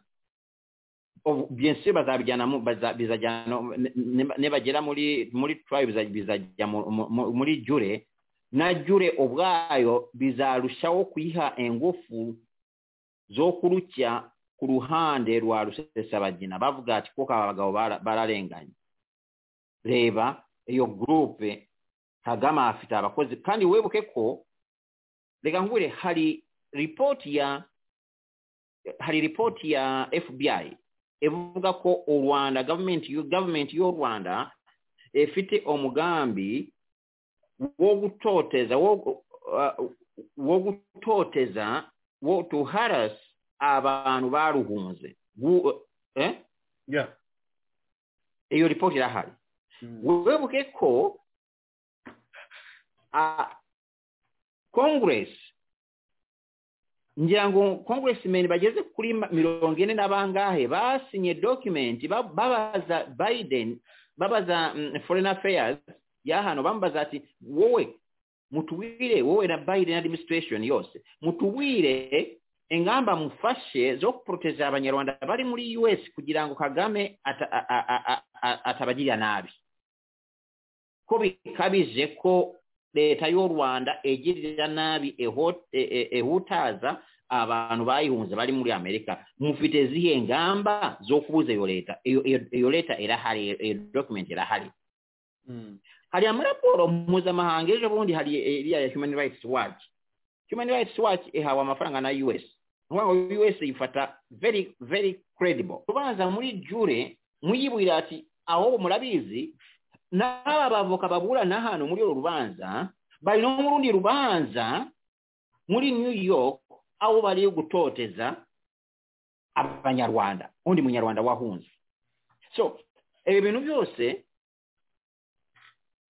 ob- bien sûr bazabijyana mu- baza- bizajyana no- ne- ne- nibagera muri muri trial biza- bizajya mu- mu- mu- muri jure na jure ubwayo bizarushaho kuyiha ingufu zo kurutya ku ruhande rwa rusesabagina bavuga ati kuko aba bagabo bara- bararenganye reba iyo gurupe kagame afite abakozi kandi wibuke ko reka ngure hari ripoti ya hari ripoti ya fbi ivuga ko u rwanda gavumenti y'u- gavumenti y'u rwanda ifite umugambi wo gutoteza wo uh, wo gutoteza wo to harass abantu baruhunze Gu- eh? yeah iyo ripoti irahari Mm. wibuke ko ah, congress ngira ngo congressmen bageze kuri ma- mirongo ine na bangahe basinye document ba- babaza biden babaza mm, foreign affairs ya hano bamubaza ati wowe mutubwire wowe na biden administration yose mutubwire ingamba mufashe zo kuproteja abanyarwanda bari muri us kugira ngo kagame ata- a- a- a- a- atabagirira nabi ko bikabije ko leta y'u rwanda igirira nabi eho- e- e- ehutaza abantu bayihunze bari muri amerika mufite zihe ngamba zo kubuza iyo leta iyo iyo- iyo leta irahari iyo- iyo document irahari Mm. hari amaraporo mpuzamahanga ejo bundi hari iriya ya human rights watch human rights watch ihawe amafaranga na us ukuvuga ngo us yifata very very credible tubanza muri jure muyiburira ati aho murabizi n'aba bavoka baburana hano muri uru rubanza bari no mu rundi rubanza muri new york aho bari gutoteza abanyarwanda undi munyarwanda wahunze so ibi bintu byose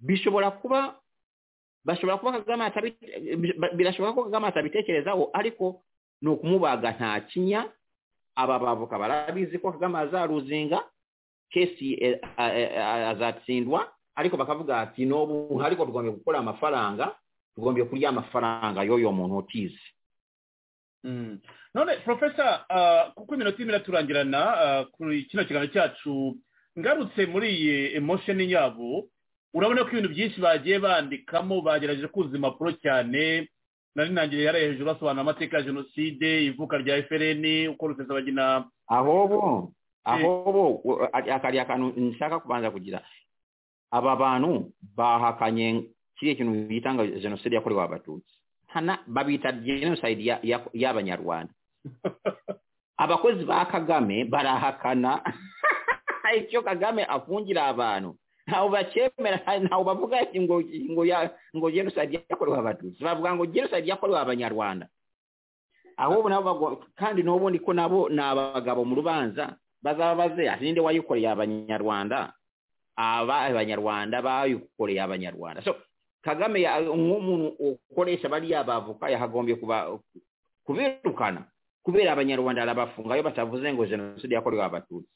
bishobora kuba bashobora kuba kagame atabite- bi- birashoboka ko kagame atabitekerezaho ariko ni ukumubaga nta kinya aba bavoka barabizi ko kagame azaruzinga kesi eh, a- a- azatsindwa ariko bakavuga ati n'ubu ariko tugombye gukora amafaranga tugombye kurya amafaranga y'uyo muntu utize Mm. none profesa ah, kuko iminota irimo iraturangirana ah, kuri kino kiganiro cyacu ngarutse muri iyi emosheni yabo urabona ko ibintu byinshi bagiye bandikamo bagerageje kuzuza impapuro cyane nari ntangiriye hariya hejuru basobanura amateka ya jenoside ivuka rya fpr uko rusesabagina ahobo ahobo we- a- akariya kantu nshaka kubanza kugira aba bantu bahakanye kiriya kintu bita ngo jenoside yakorewe abatutsi hana babita genocide ya- ya- y'abanyarwanda abakozi ba kagame barahakana icyo kagame afungira abantu ntawe bacyemera ntawe bavuga ati ngo ngo ya- ngo genocide yakorewe abatutsi bavuga ngo genocide yakorewe abanyarwanda ahubwo nabo bagwa- kandi n'ubundi ko nabo ni abagabo mu rubanza bazaba bazera ninde wayikoreye abanyarwanda aba abanyarwanda bayikoreye abanyarwanda so kagame ya- nk'umuntu ukoresha bariya bavoka yakagombye kuba kubirukana kubera abanyarwanda arabafunga iyo batavuze ngo jenoside yakorewe abatutsi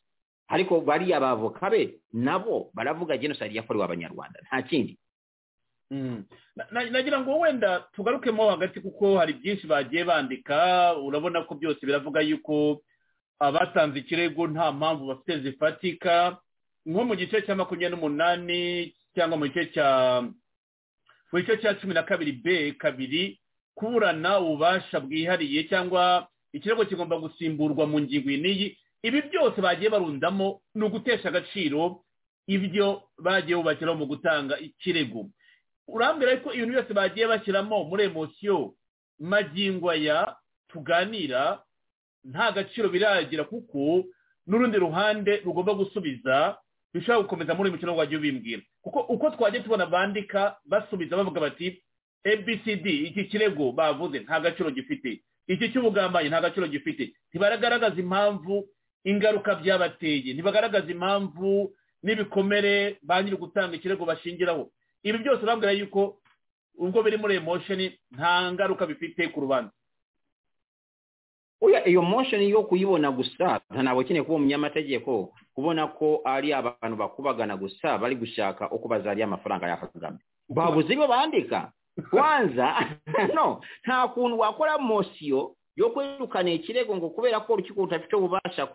ariko bariya bavoka be nabo baravuga jenoside yakorewe abanyarwanda nta kindi Mm. Na- na- nagira ngo wenda tugarukemo hagati kuko hari byinshi bagiye bandika urabona ko byose biravuga yuko abatanze ikirego nta mpamvu bafite zifatika nko mu gice cya makumyabiri n'umunani cyangwa mu gice cya mu gice cya cumi na kabiri b kabiri kuburana ububasha bwihariye cyangwa ikirego kigomba gusimburwa mu ngingo iyi n'iyi ibi byose bagiye barundamo ni ugutesha agaciro ibyo bagiye bubakiraho mu gutanga ikirego urambwira yuko ibintu byose bagiye bashyiramo muri emosiyo magingo aya tuganira nta gaciro biragira kuko n'urundi ruhande rugomba gusubiza bishobora gukomeza muri uyu mukino wagiye ubimbwira kuko uko twagiye tubona bandika basubiza bavuga bati abcd iki kirego bavuze nta gaciro gifite iki cy'ubugambanyi nta gaciro gifite ntibagaragaza impamvu ingaruka byabateye ntibagaragaza impamvu n'ibikomere ba nyiri gutanga ikirego bashingiraho ibi byose urambwira yuko ubwo biri muri emosheni nta ngaruka bifite ku rubanza oya iyo mosheni yo kuyibona gusa ntabwo ukeneye kuba umunyamategeko kubona ko ari abantu bakubagana gusa bari gushaka uko bazariya amafaranga ya kagame babuze ibyo bandika kwanza no nta kuntu wakora mosiyo yo kwirukana ikirego ngo kubera ko urukiko rudafite ububasha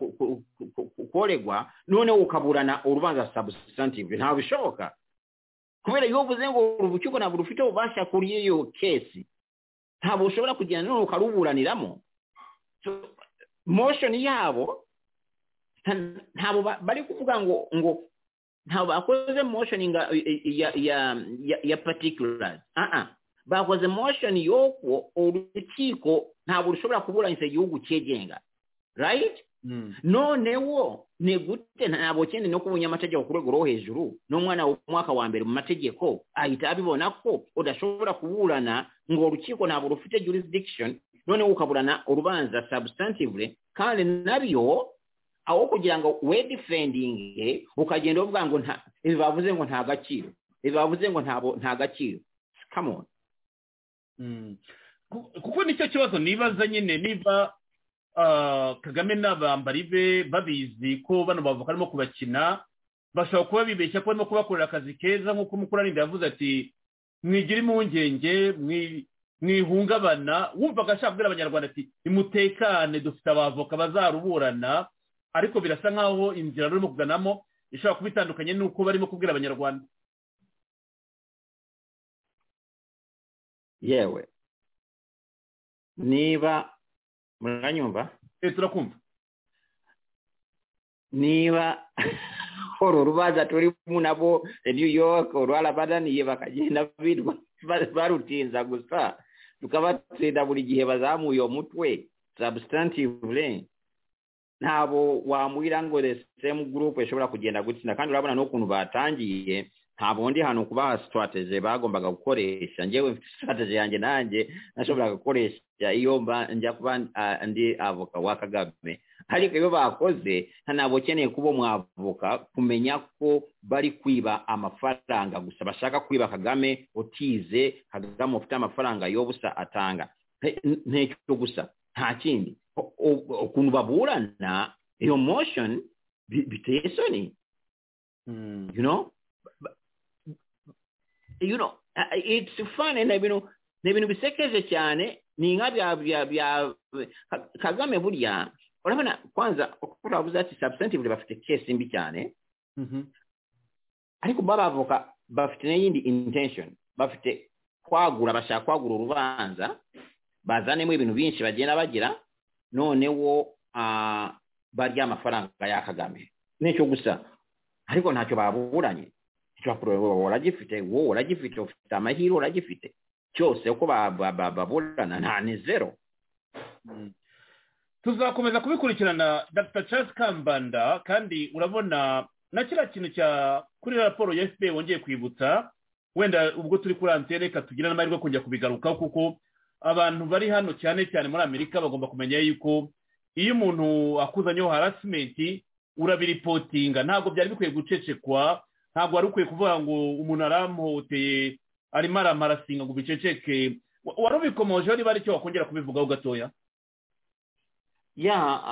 koregwa noneho ukaburana urubanza sabusitantive ntabwo bishoboka kubera iyo uvuze ngo urukiko ntabwo rufite ububasha kuri iyo kesi ntabwo ushobora kugenda noneho ukaruburaniramo motion yabo ntabwo bari kuvuga ngo ngo ntabwo bakoze motion ya ya ya particulars bakoze motion y'uko urukiko ntabwo rushobora kuburanyiza igihugu cyegenga right noneho ni gute ntabwo kindi no kuba umunyamategeko ku rwego rwo hejuru n'umwana w'umwaka wa mbere mu mategeko ahita abibona ko udashobora kuburana ngo urukiko ntabwo rufite jurisdiction noneho ukaburana urubanza sabusitantivure kandi nabyo aho kugira ngo we defendinge ukagenda uvuga ngo nta ibi bavuze ngo nta gaciro ibi bavuze ngo nta gaciro kamoni kuko nicyo kibazo nibaza nyine niba kagame n'abambari be babizi ko bano bavuka arimo kubakina bashobora kuba bibeshya ko barimo kubakorera akazi keza nk'uko umukorarinda yavuze ati mwigira impungenge mwihungabana wumvaga ashaka kubwira abanyarwanda ati nimutekane dufite abavoka bazaruburana ariko birasa nkaho inzira rurimo kuganamo ishobora kuba itandukanye n'uko barimo kubwira abanyarwanda yewe niba muranyumva turakumva niba uru rubanza turimo nabo new york rwarabadaniye bakagenda birwa barutinza gusa tukabatsinda buri gihe bazamuye uwo mutwe sabusitantivure ntabwo wamubwira ngo resitemu gurupe ishobora kugenda gutsinda kandi urabona n'ukuntu batangiye nta bundi hantu kubaha sitarateje bagombaga gukoresha ngewe mfite sitarateje yanjye nanjye nashoboraga gukoresha iyo njya kuba andi avoka wa kagame ariko iyo bakoze ntabwo ukeneye kuba umwavoka kumenya ko bari kwiba amafaranga gusa bashaka kwiba kagame utize kagame ufite amafaranga yo busa atanga ntecyo gusa nta kindi ukuntu baburana iyo motion biteye isoni you know you know it's funny na bintu ni ibintu bisekeje cyane ni inka bya bya bya kagame burya urabona kwanza uko uravuze ati substantive bafite case mbi cyane ariko babavoka bafite n'iyindi intention bafite kwagura bashaka kwagura urubanza bazanemo ibintu byinshi bagenda bagira noneho barya amafaranga ya kagame nicyo gusa ariko ntacyo baburanye uragifite wowe uragifite ufite amahirwe uragifite cyose uko baburana nta ni zero tuzakomeza kubikurikirana dr charles kambanda kandi urabona na kiriya kintu cya kuri raporo ya fpr wongeye kwibutsa wenda ubwo turi kuri antene reka tugire n'amahirwe yo kujya kubigarukaho kuko abantu bari hano cyane cyane muri amerika bagomba kumenya yuko iyo umuntu akuzanyeho harasimenti urabiripotinga ntabwo byari bikwiye gucecekwa ntabwo wari ukwiye kuvuga ngo umuntu aramuhoteye arimo aramarasinga ngo ubiceceke wari ubikomojeho niba ari cyo wakongera kubivugaho gatoya ya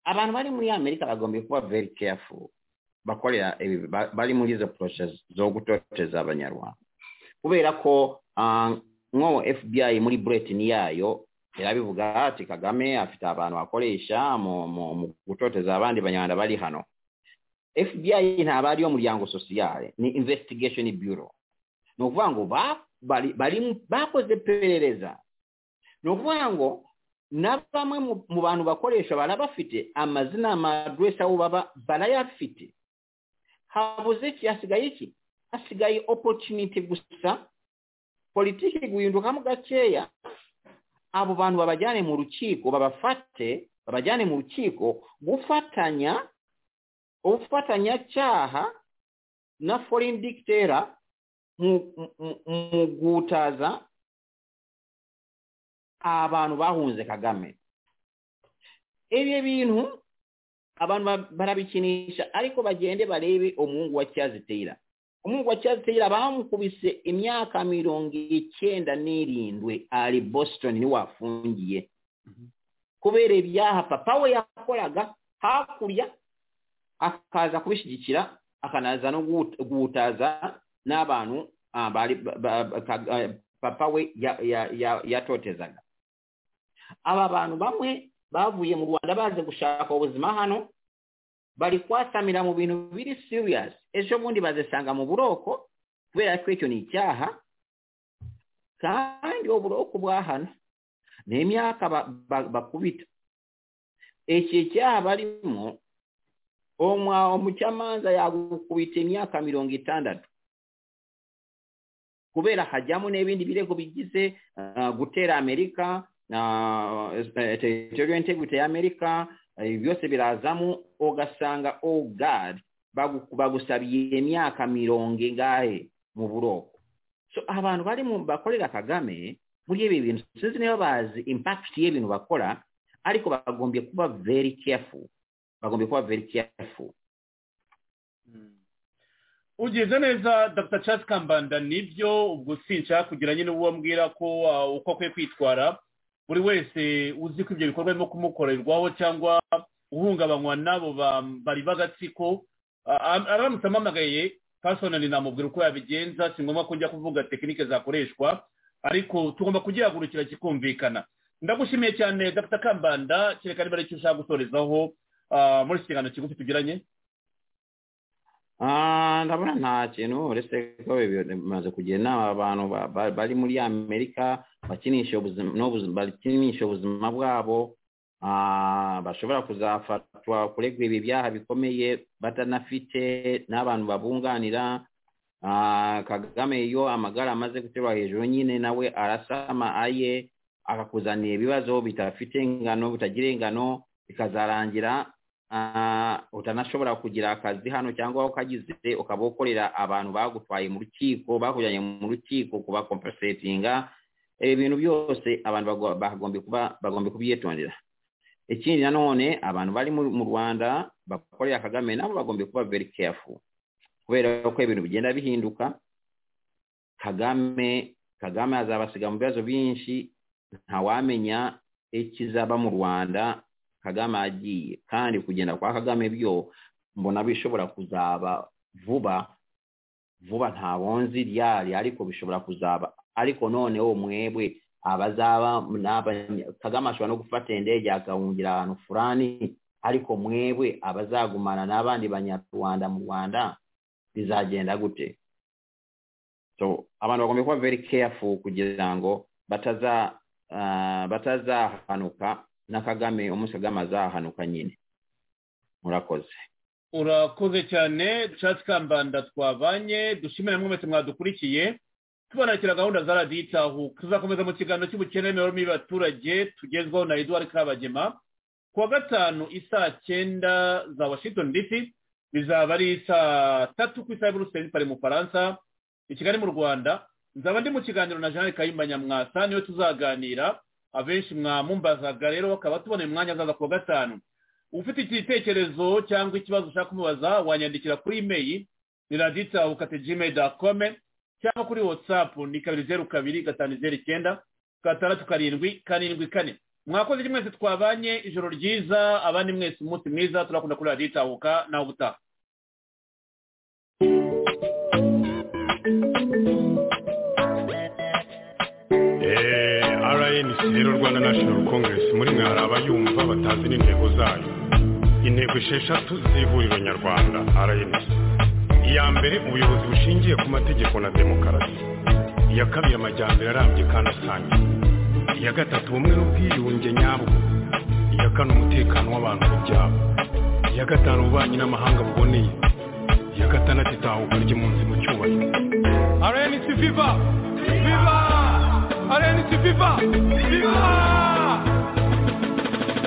abantu bari muri amerika bagomba kuba very careful bakorera bari muri izo process zo gutoteza abanyarwanda kubera ko nko fbi muri buretini yayo irabivuga ati kagame afite abantu bakoresha mu gutoteza abandi banyarwanda bari hano fbi ntabwo ariyo muryango sosiyale ni investigation bureau ni ukuvuga ngo bakoze iperereza ni ukuvuga ngo na bamwe mu bantu bakoresha barabafite amazina amadresi aho baba barayafite habuze iki hasigaye iki hasigaye opotuniti gusa politiki guhindukamu gakeya abo bantu babajyane mu rukiko babafate babajyane mu rukiko gufatanya ubufatanya cyaha na foreign dictator mu- mu- mu guhutaza abantu bahunze kagame ibyo bintu abantu ba- barabikinisha ariko bagende barebe umuhungu wa cyazitera umwungu wa cyazitera bamukubise imyaka mirongo icyenda n'irindwi ari boston niwe wafungiye kubera ibyaha papa we yakoraga hakurya akaza kubishyigikira akanaza no guhut- guhutaza n'abantu ah, bari ba- ba- ka- eh, papa we ya- ya- ya- yatotezaga aba bantu bamwe bavuye mu rwanda baje gushaka ubuzima hano bari kwasamira mu bintu biri serious ejo bundi bazisanga mu buroko kubera ko icyo ni icyaha kandi uburoko bwahana ni imyaka ba- ba- bakubita iki cyaha barimo umwa umucamanza yagukubita imyaka mirongo itandatu kubera hajyamo n'ibindi birego bigize ah, gutera amerika ah, eh, territorial integrity ya amerika ibi byose birazamo ugasanga oh god bagu- bagusabiye imyaka mirongo ingahe mu buroko so abantu bari mu bakorera kagame muri ibi bintu sinzi niba bazi impact y'ibintu bakora ariko bagombye kuba very careful bagombye kuba very careful ugize neza dr charles kambanda nibyo ubwo sinshaka kugira nyine uwo mbwira ko uh, uko akwiye kwitwara buri wese uzi ko ibyo bikorwa birimo kumukorerwaho cyangwa uhungabanywa n'abo ba- bari b'agatsiko uh, am- aramutse amamagaye pasonali namubwira uko yabigenza si ngombwa ko njya kuvuga tekinike zakoreshwa ariko tugomba kugihagurukira kikumvikana ndagushimiye cyane dr kambanda kereka niba ari icyo ushaka gusorezaho uh, muri iki kiganiro kigufi tugiranye Ah, ndabona nta kintu uretse ko ibi- bimaze kugira inama abantu ba- ba- bari muri amerika bakinisha ubuzima n'ubuzima- bakinisha ubuzima bwabo ah, bashobora kuzafatwa kuregwa ibi byaha bikomeye batanafite n'abantu babunganira Ah, kagame iyo amagara amaze guterwa hejuru nyine nawe arasama aye akakuzanira ibibazo bitafite ingano bitagira ingano bikazarangira ah, utanashobora kugira akazi hano cyangwa ukagize ukaba ukorera abantu bagutwaye mu rukiko bakujyanye mu rukiko kuba compensatinga ibintu byose abantu bago- bagombye kuba bagombye kubyitondera ikindi nanone abantu bari mu mu rwanda bakorera kagame nabo bagombye kuba very careful kubera ko ibintu bigenda bihinduka kagame kagame azabasiga mu bibazo byinshi ntawamenya ikizaba mu rwanda kagame agiye kandi kugenda kwa kagame byo mbona bishobora kuzaba vuba vuba ntabwo nzi ryari ariko bishobora kuzaba ariko noneho mwebwe abazaba n'abanya- kagame ashobora no gufata indege akahungira ahantu fulani ariko mwebwe abazagumana n'abandi banyarwanda mu rwanda bizagenda gute so abantu bagomba kuba very careful kugira ngo bataza ah, batazahanuka na kagame umunsi kagame azahanuka nyine murakoze urakoze cyane dushatse kambanda twabanye dushimira mwe mwese mwadukurikiye tubanakira gahunda za radiyo itahu tuzakomeza mu kiganiro cy'ubukene n'imibereho y'abaturage tugezwaho na eduard kabagema ku wa gatanu isaa cyenda za washington dc bizaba ari saa tatu ku isaha y'uburuseli pari mu faransa i kigali mu rwanda nzaba ndi mu kiganiro na jeanette kayumba nyamwasa niwe tuzaganira abenshi mwamumbazaga rero bakaba tuboneye umwanya azaza ku wa gatanu ufite igitekerezo cyangwa ikibazo ushaka kumubaza wanyandikira kuri imeri ni raditsa ukate gmail com cyangwa kuri whatsapp ni kabiri zeru kabiri gatanu zeru icyenda gatandatu karindwi karindwi kane mwakoze iki mwese twabanye ijoro ryiza abandi mwese umunsi mwiza turakunda kuri radiyo itahuka nawe ubutaha Eh, RNC rero Rwanda National Congress muri mwe hari abayumva batazi n'intego zayo intego esheshatu z'ihuriro nyarwanda RNC iya mbere ubuyobozi bushingiye ku mategeko na demokarasi iya kabiri amajyambere arambye kandi asangiye iya gatatu ubumwe n'ubwiyunge nyabwo iya kane umutekano w'abantu n'ibyabo iya gatanu ububanyi n'amahanga buboneye iya gatandatu itahuka ry'impunzi mu cyubahiro RNC Viva Viva rnc viva viva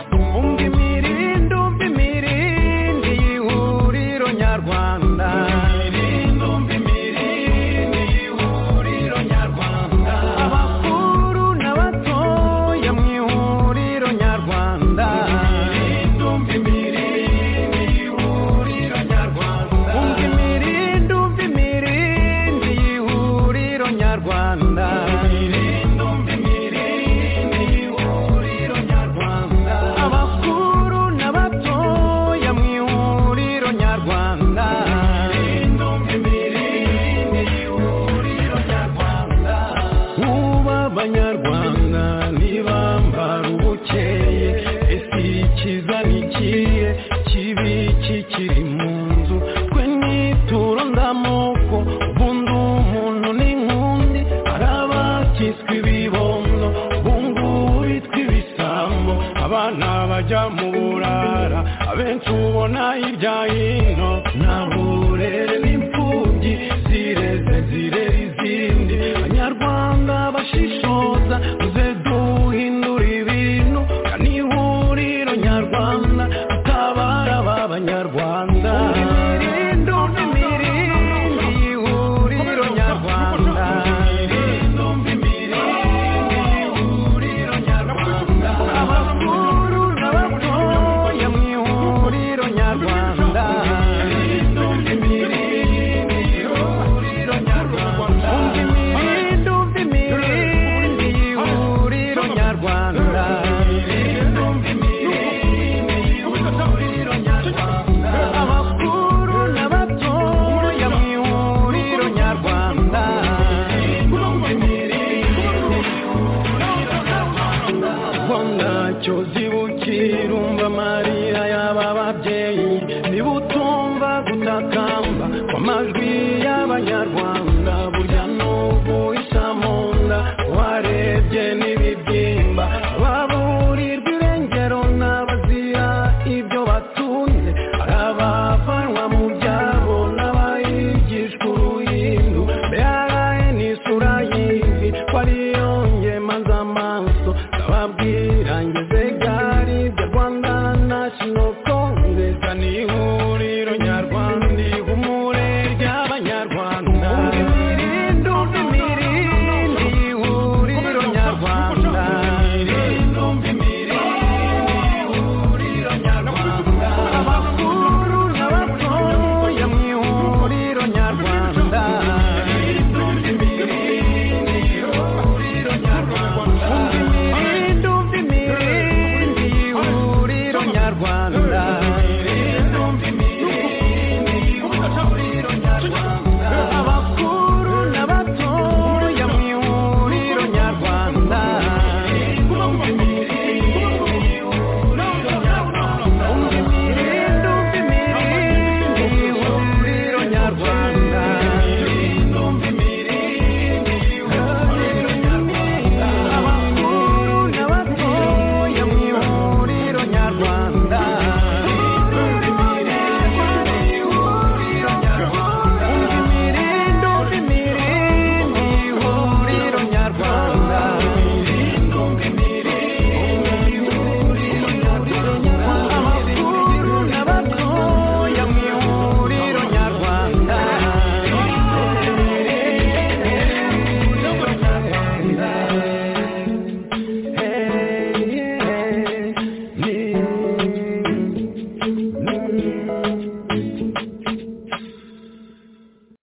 tumvunge imirindi umva imirindi y'ihuriro nyarwanda imirindi umva imirindi y'ihuriro nyarwanda abakuru n'abatoya mu ihuriro nyarwanda imirindi umva imirindi y'ihuriro nyarwanda umva imirindi umva imirindi y'ihuriro nyarwanda imirindi umva imirindi y'ihuriro nyarwanda abakuru n'abatoya mu ihuriro nyarwanda imirindi umva imirindi y'ihuriro nyarwanda uba abanyarwanda ntibambara ubukeye ese ikiza n'ikiye kibi kikiri mu nzu twe nituro ndamoko ubundi umuntu n'inkundi hari abakiswe ibibondo ubungubu bitwa ibisambo abana bajya mu burara abenshi ubona hirya hino nta burere n'imfubyi zireze zirera izindi abanyarwanda bashishoza muze duhindura ibintu ni ihuriro nyarwanda tutabara ba banyarwanda imirindi umva imirindi y'ihuriro nyarwanda imirindi umva imirindi y'ihuriro nyarwanda abakuru n'abatoya mu ihuriro nyarwanda imirindi umva imirindi y'ihuriro nyarwanda imirindi umva imirindi y'ihuriro nyarwanda imirindi umva imirindi y'ihuriro nyarwanda abakuru n'abatoya mu ihuriro nyarwanda ubwo ntacyo zibukira umva amarira y'aba babyeyi niba utumva gutakamba kw'amajwi y'abanyarwanda